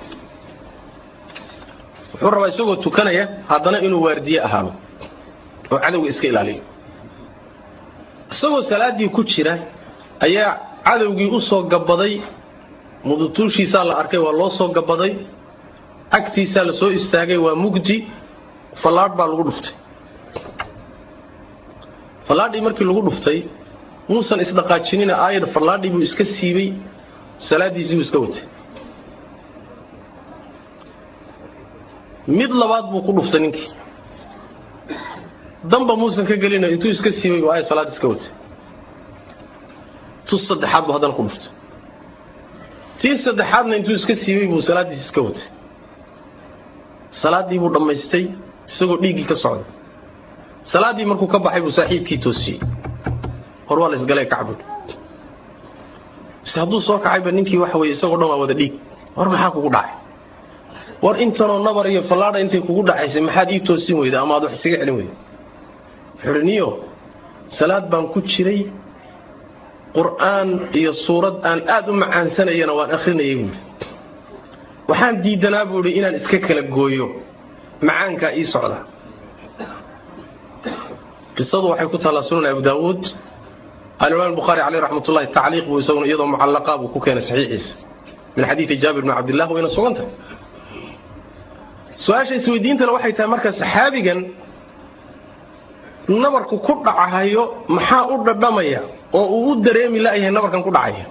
A: wuxuu rabaa isagoo tukanaya haddana inuu waardiye ahaado oo cadowga iska ilaaliyo isagoo salaaddii ku jira ayaa cadowgii u soo gabaday mudutuushiisaa la arkay waa loo soo gabaday agtiisaa la soo istaagay waa mugdi fallaadh baa lagu dhuftay fallaadhii markii lagu dhuftay muusan isdhaqaajinina aayar fallaadhii buu iska siibay salaaddiisii buu iska watay mid labaad buu ku dhuftay ninkii damba muusan ka gelina intuu iska siibay buu aayar salaad iska watay tus saddexaad buu haddana ku dhuftay tii saddexaadna intuu iska siibay buu salaaddiisi iska watay salaaddii buu dhammaystay isagoo dhiiggii ka socda salaaddii markuu ka baxay buu saaxiibkii toosiyey hor waa la isgalee kacbud bise hadduu soo kacayba ninkii waxa weye isagoo dhan waa wada dhiig war maxaa kugu dhacay war intanoo nabar iyo fallaadha intay kugu dhacaysay maxaad ii toosin weyda ama aad wax isaga celin weyda wuxuuhi niyo salaad baan ku jiray qur'aan iyo suurad aan aad u macaansanayana waan akhrinayay buuhi waxaan diidanaa buuhi inaan iska kala gooyo macaankaa ii socda qisadu waxay ku taallaa sunan abu daawuud alimaam bukhaari caleyh raxmatullahi tacliiq buu isaguna iyadoo mucallaqa buu ku keenay saxiixiisa min xadiidi jaabir bni cabdillah wayna sugantahay su-aasha isweydiintana waxay tahay marka saxaabigan nabarku ku dhacahayo maxaa u dhadhamaya oo uu u dareemi la'yahay nabarkan ku dhacaya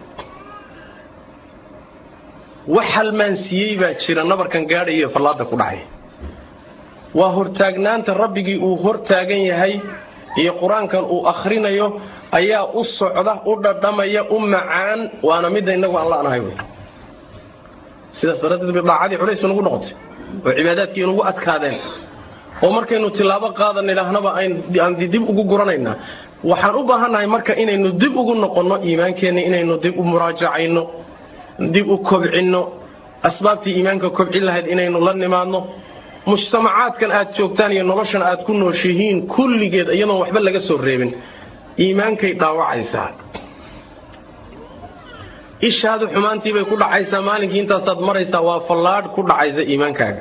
A: wax halmaansiiyey baa jira nabarkan gaadhaya fallaada ku dhacaya waa hortaagnaanta rabbigii uu hortaagan yahay iyo qur-aankan uu akhrinayo ayaa u socda u dhadhamaya u macaan waana midda innagu aan la'nahay wy sidaas daraaddeed bay daacadii culays nagu noqotay oo cibaadaadkii inugu adkaadeen oo markaynu tilaabo qaadan idhaahnaba aan dib ugu guranaynaa waxaan u baahannahay marka inaynu dib ugu noqonno iimaankeenna inaynu dib u muraajacayno dib u kobcinno asbaabtii iimaanka kobcin lahayd inaynu la nimaadno mujtamacaadkan aad joogtaan iyo noloshan aad ku nooshihiin kulligeed iyadoon waxba laga soo reebin iimaankay dhaawacaysaa ishaadu xumaantiibay ku dhacaysaa maalinkii intaasaad maraysaa waa fallaadh ku dhacaysa iimaankaaga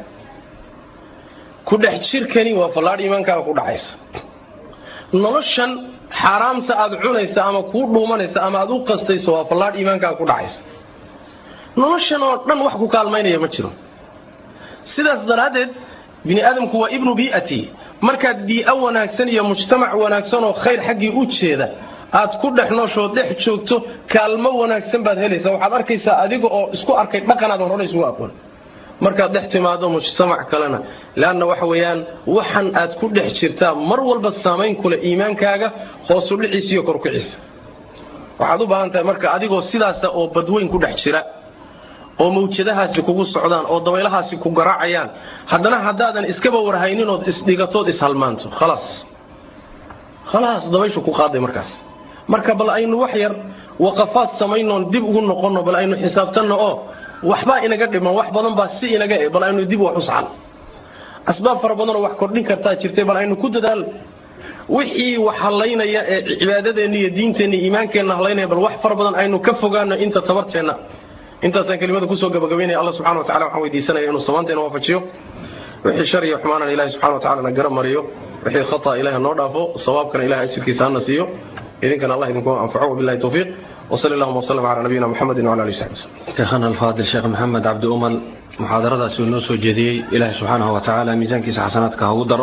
A: ku dhex jirkani waa fallaadh iimaankaaga ku dhacaysa noloshan xaaraamta aad cunaysa ama kuu dhuumanaysa ama aad u qastayso waa fallaadh iimaankaaga ku dhacaysa noloshan oo dhan wax ku kaalmaynaya ma jiro sidaas daraaddeed bini aadamku waa ibnu bii'ati markaad bii'o wanaagsan iyo mujtamac wanaagsan oo khayr xaggii u jeeda aad ku dhex nooshood dhex joogto kaalmo wanaagsan baad helaysaa waxaad arkaysaa adiga oo isku arkay dhaqanaadan hore isugu aqoon markaad dhex timaado mujtamac kalena leanna waxa weeyaan waxan aad ku dhex jirtaa mar walba saamayn kule iimaankaaga hoosu dhiciisa iyo korkiciisa waxaad u baahan tahay marka adigoo sidaasa oo badweyn ku dhex jira oo mawjadahaasi kugu socdaan oo dabaylahaasi ku garaacayaan haddana haddaadan iskaba warhayninood isdhigatood ishalmaanto khalaas khalaas dabayshu ku qaaday markaas marka bal aynu wax yar waqafaad samaynoon dib ugu noqonno bal aynu xisaabtanno oo waxbaa inaga dhiman wax badan baa si inaga e bal aynu dib wax u saxan asbaab fara badanoo wax kordhin kartaa jirtay bal aynu ku dadaal wixii wax hallaynaya ee cibaadadeenna iyo diinteenna iyo iimaankeenna hallaynaya bal wax fara badan aynu ka fogaano inta tabarteenna intaasaan kelimada kusoo gabagabaynaya alla subxana wa tacala waxaan weydiisanaya inuu samaanteena waafajiyo wixii shar iyo xumaanana ilahi subxana wa tacala na gara mariyo wixii khata ilahi noo dhaafo sawaabkana ilahi ajirkiisa hana siiyo idinkana allah idinku anfaco wabillahi tawfiiq وصلى اللهم وسلم على نبينا محمد وعلى اله وصحبه وسلم.
B: شيخنا الفاضل شيخ محمد عبد أمل محاضرadaasi uu noo soo jeediyey ilaahay subxaanahu wa tacaala miisaankiisa xasanaadka ha ugu daro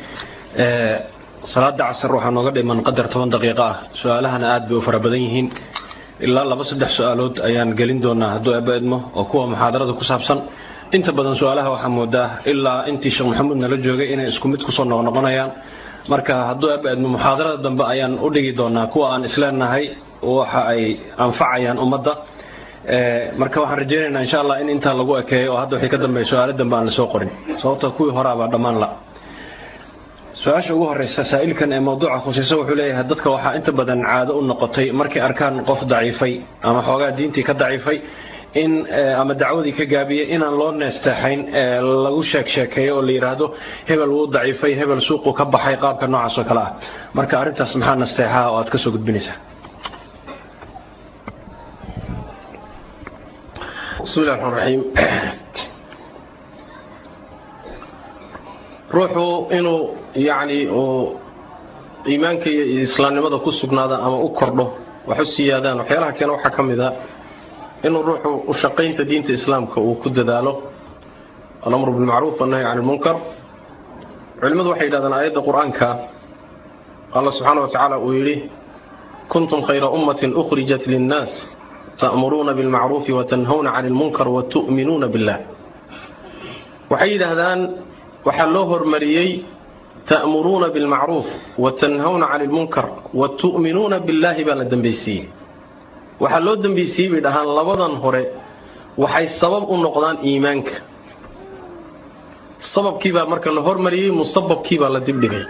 B: salaada casar waxaa nooga dhiman qadar toban daqiiqo ah su-aalahana aad bay u fara badan yihiin ilaa laba saddex su-aalood ayaan gelin doonaa hadduu eeba idmo oo kuwa muxaadarada ku saabsan inta badan su-aalaha waxaa moodaa ilaa intii sheekh maxamuud nala joogay inay isku mid kusoo noqnoqonayaan marka hadduu eeba idmo muxaadarada dambe ayaan u dhigi doonaa kuwa aan isleenahay waxa ay anfacayaan ummadda marka waxaan rajaynaynaa insha allah in intaa lagu ekeeyo oo hadda wixii ka dambeeya su-aalo dambe aan lasoo qorin sababta kuwii horaabaa dhammaan la su-aasha ugu horeysa saa'ilkan ee mawduuca khusayso wuxuu leeyahay dadka waxaa inta badan caado u noqotay markay arkaan qof daciifay ama xoogaa diintii ka daciifay in ama dacwadii ka gaabiyey inaan loo neesteexayn lagu sheeg sheekeeyo oo la yidhaahdo hebel wuu daciifay hebel suuqu ka baxay qaabka noocaas oo kale ah marka arrintaas maxaa nasteexaha oo aad ka soo gudbinaysaa
A: bismi illahi raxmaan raxiim ruuxu inuu yacni uu iimaanka iyo islaamnimada ku sugnaada ama u kordho wax u siyaadaan waxyaalaha keena waxaa ka mid a inuu ruuxu u shaqaynta diinta islaamka uu ku dadaalo alamru bilmacruuf wannahy can ilmunkar culimmadu waxay yidhahdaan aayadda qur-aanka allah subxaana wa tacaala uu yidhi kuntum khayra ummatin ukhrijat linnaas ta'muruuna bilmacruufi watanhawna cani ilmunkar watu'minuuna billah waxay yidhaahdaan waxaa loo hormariyey ta'muruuna bilmacruuf watanhawna cani ilmunkar watu'minuuna billaahi baa la dambaysiiyey waxaa loo dambaysiiyey bay dhahaan labadan hore waxay sabab u noqdaan iimaanka sababkiibaa marka la hormariyey musababkiibaa la dibdhigay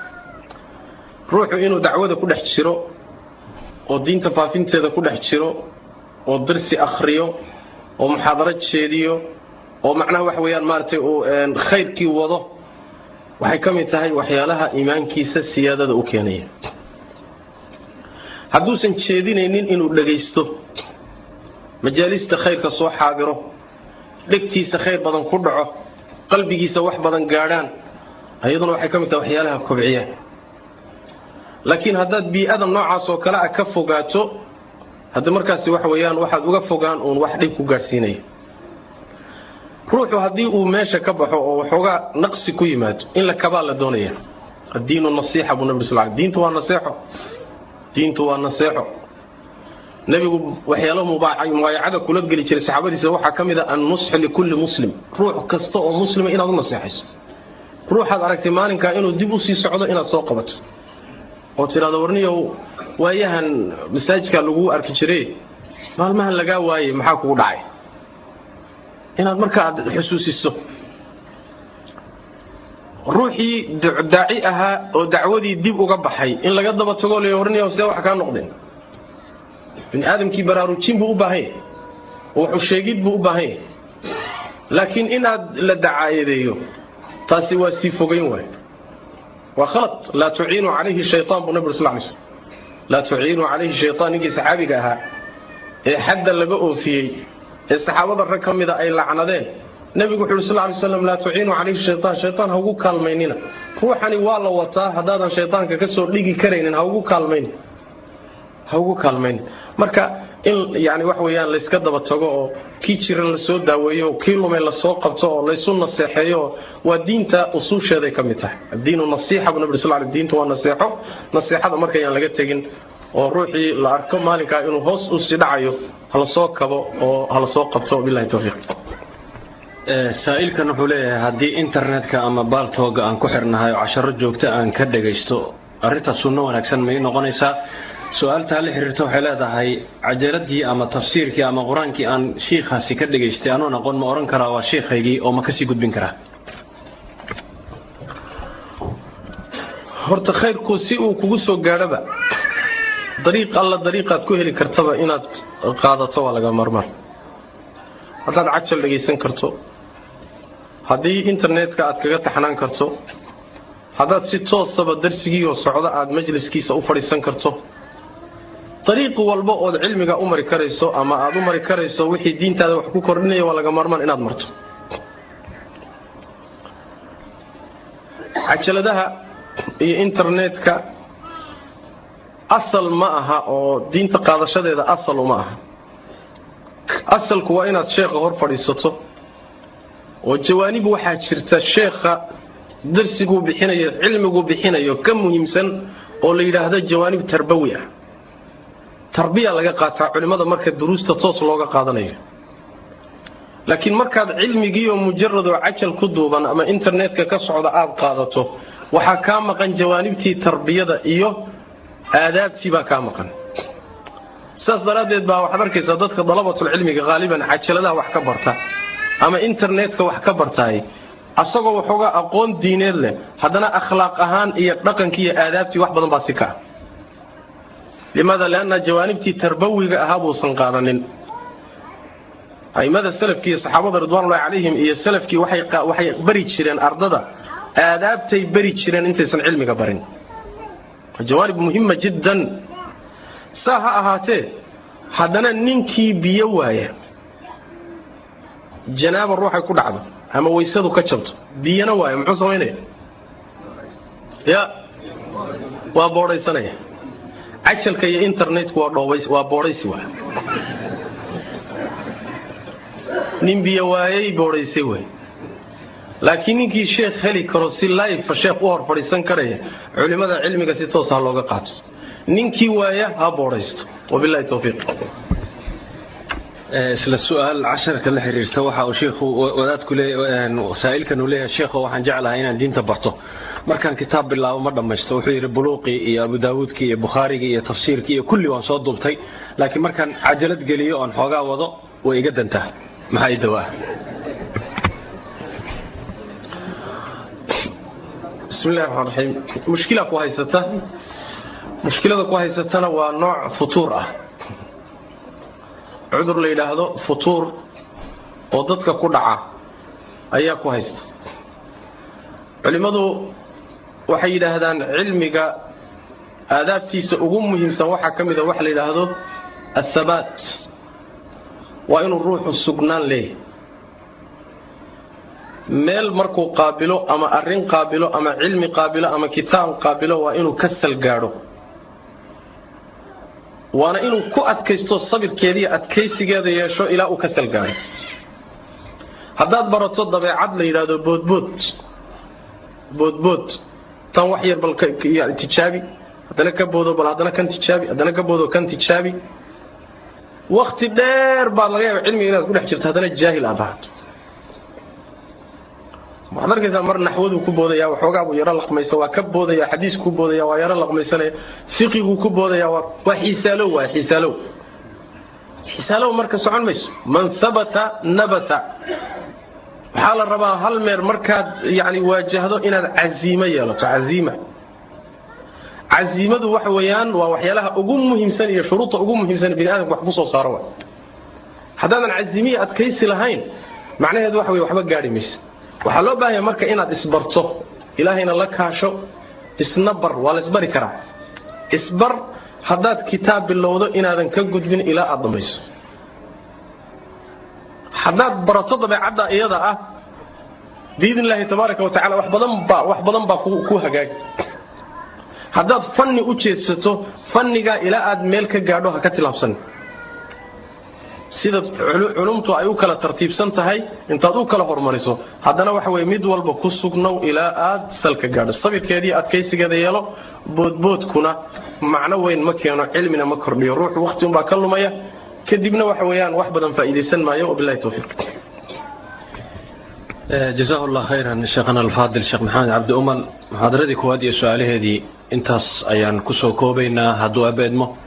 A: ruuxu inuu dacwada ku dhex jiro oo diinta faafinteeda ku dhex jiro oo darsi akhriyo oo muxaadaro jeediyo oo macnaha waxa weeyaan maaragtay uu khayrkii wado waxay ka mid tahay waxyaalaha iimaankiisa siyaadada u keenaya hadduusan jeedinaynin inuu dhagaysto majaalista khayrka soo xaadiro dhegtiisa khayr badan ku dhaco qalbigiisa wax badan gaadhaan ayaduna waxay ka mid tahay waxyaalaha kobciya laakiin haddaad bii'ada noocaas oo kale ah ka fogaato hadda markaasi waxa weeyaan waxaad uga fogaan uun wax dhib ku gaadhsiinaya ruuxu haddii uu meesha ka baxo oo waxoogaa naqsi ku yimaado in la kabaa la doonaya addiinu nasiixa buu nabi sal diintu waa naseexo diintu waa naseexo nebigu waxyaalo mubaayacada kula geli jiray saxaabadiisa waxaa ka mid a annusxu likulli muslim ruux kasta oo muslima inaad u naseexayso ruuxaad aragtay maalinkaa inuu dib u sii socdo inaad soo qabato oo tidhahdo warniyow waayahan masaajidkaa laguu arki jire maalmahan lagaa waayey maxaa kugu dhacay inaad marka aad xusuusiso ruuxii daaci ahaa oo dacwadii dib uga baxay in laga daba tago la warniyow see wax kaa noqdeen bini aadamkii baraarujin buu u baahan yahay oo waxu sheegid buu u baahan yahay laakiin inaad la dacaayadeeyo taasi waa sii fogayn waay waa khalad laa tuciinu calayhi shaytaan buu nabig sl lay slm laa tuciinu calayhi shaytaan ninkii saxaabiga ahaa ee xadda laga oofiyey ee saxaabada rag ka mida ay lacnadeen nebigu wuxu uhi sl lay slam laa tuciinu calayhi shaytaan shaytaan ha ugu kaalmaynina ruuxani waa la wataa haddaadan shaytaanka ka soo dhigi karaynin ha ugu kaalmaynin ha ugu kaalmaynin marka in yani wax weeyaan layska daba tago oo kii jiran lasoo daaweeyo kii lumay lasoo qabto oo laysu naseexeeyo waa diinta usuusheeday ka mid tahay addiinu nasiixa buu nabi sal l diintu waa naseexo naseexada markayaan laga tegin oo ruuxii la arko maalinkaa inuu hoos u sii dhacayo halasoo kabo oo halasoo qabto bilahi towfiiq
B: saa'ilkan wuxuu leeyahay haddii internetka ama baaltooga aan ku xirnahay oo casharo joogta aan ka dhagaysto arrintaas sunno wanaagsan may noqonaysaa su-aaltaa la xiriirta waxay leedahay cajaladii ama tafsiirkii ama qur-aankii aan shiikhaasi ka dhagaystay anuun aqoon ma odhan karaa waa shiikhaygii oo ma kasii gudbin karaa
A: horta khayrku si uu kugu soo gaadhoba dariiq alla dariiqaad ku heli kartaba inaad qaadato waa laga marmar haddaad cajal dhagaysan karto haddii internetka aad kaga taxnaan karto haddaad si toosaba darsigiioo socda aad majliskiisa u fadhiisan karto dariiq walba ood cilmiga u mari karayso ama aad u mari karayso wixii diintaada wax ku kordhinaya waa laga maarmaan inaad marto cajaladaha iyo internetka asal ma aha oo diinta qaadashadeeda asal uma aha asalku waa inaad sheekha hor fadhiisato oo jawaanib waxaa jirta sheekha darsiguu bixinayo cilmiguu bixinayo ka muhiimsan oo la yidhaahdo jawaanib tarbawi ah tarbiya laga qaataa culimmada marka duruusta toos looga qaadanayo laakiin markaad cilmigiioo mujaradoo cajal ku duuban ama internetka ka socda aad qaadato waxaa kaa maqan jawaanibtii tarbiyada iyo aadaabtii baa kaa maqan sidaas daraaddeed baa waxaad arkaysaa dadka dalabatulcilmiga haaliban cajaladaha wax ka barta ama internetka wax ka bartaay asagoo waxoogaa aqoon diineed leh haddana akhlaaq ahaan iyo dhaqankii iyo aadaabtii wax badan baa si kaa limaada lianna jawaanibtii tarbawiga ahaa buusan qaadanin a'immada salafkii iyo saxaabada ridwanullahi calayhim iyo salafkii waxay bari jireen ardada aadaabtay bari jireen intaysan cilmiga barin jawaanib muhima jiddan saa ha ahaatee haddana ninkii biyo waaya janaaba ruuxay ku dhacdo ama waysadu ka jabto biyana waaya muxuu samaynaya ya waa boodhaysanaya cajalka iyo internetku waa boodhaysi waa nin biyo waayay boodhaysay waay laakiin ninkii sheekh heli karo si life sheekh u hor fadhiisan karaya culimmada cilmiga si toos ha looga qaato ninkii waaya ha boodhaysto wabilahi towfiiq
B: isla su-aal casharka la xiriirta waxa uu shiikhu wadaadku saa'ilkan uu leeyahay sheekho waxaan jeclahay inaan diinta barto markaan kitaab bilaabo ma dhammaysto wuxuu yidhi buluuqii iyo abu daawuudkii iyo bukhaarigii iyo tafsiirkii iyo kulli waan soo duubtay laakiin markaan cajalad geliyo oon xoogaa wado way iga dantaa maxaa i dawaa
A: bismillahi raxmaan raxiim mushkila ku haysata mushkilada ku haysatana waa nooc futuur ah cudur la yidhaahdo futuur oo dadka ku dhaca ayaa ku haysta culimmadu waxay yidhaahdaan cilmiga aadaabtiisa ugu muhiimsan waxaa ka mida waxa la yidhaahdo athabaat waa inuu ruuxu sugnaan leeyahy meel markuu qaabilo ama arrin qaabilo ama cilmi qaabilo ama kitaab qaabilo waa inuu ka salgaadho waana inuu ku adkaysto sabirkeediiyo adkaysigeeda yeesho ilaa uu ka salgaadho haddaad barato dabeecad la yidhaahdo boodbood boodbood tan wax yar bal tijaabi haddana ka boodo bal haddana kan tijaabi haddana ka boodo kan tijaabi wakti dheer baad laga yaaba cilmiga inaad ku dhex jirto haddana jaahil aad ahaato waxaad arkaysaa mar naxwaduu ku boodaya waxoogaa buu yaro laqmaysa waa ka boodaya xadiisku ku boodaya waa yaro laqmaysanaya fiqiguu ku boodaya waa xiisaalow waa xiisaalow xiisaalow marka socon mayso man habata nabata waxaa la rabaa hal meer markaad yani waajahdo inaad casiimo yeelato casiima casiimadu waxa weeyaan waa waxyaalaha ugu muhiimsan iyo shuruudta ugu muhiimsan bini aadamka wax ku soo saaro wa haddaadan casiimiya adkaysi lahayn macnaheedu waxa wey waxba gaadhi maysa waxaa loo baahanya marka inaad isbarto ilaahayna la kaasho isna bar waa la isbari karaa isbar haddaad kitaab bilowdo inaadan ka gudbin ilaa aad dhammayso haddaad barato dabeecadda iyada ah biidn illaahi tabaaraka wa tacala wax badan baa wax badan baa ku hagaagi haddaad fanni u jeedsato fannigaa ilaa aad meel ka gaadho ha ka tilaabsan sida culumtu ay u kala tartiibsan tahay intaad u kala hormariso haddana waxa weye mid walba ku sugnow ilaa aad salka gaadho sabirkeediiyo adkaysigeeda yeelo boodboodkuna macno weyn ma keeno cilmina ma kordhiyo ruuxu wakhti unbaa ka lumaya kadibna waxa weeyaan wax badan faa'iidaysan maayo wabillahi towfiiq
B: jazahu llah khayran sheekhana alfaadil sheekh maxamed cabdi umal muxaadaradii koowaad iyo su-aalaheedii intaas ayaan kusoo koobaynaa hadduu abeedmo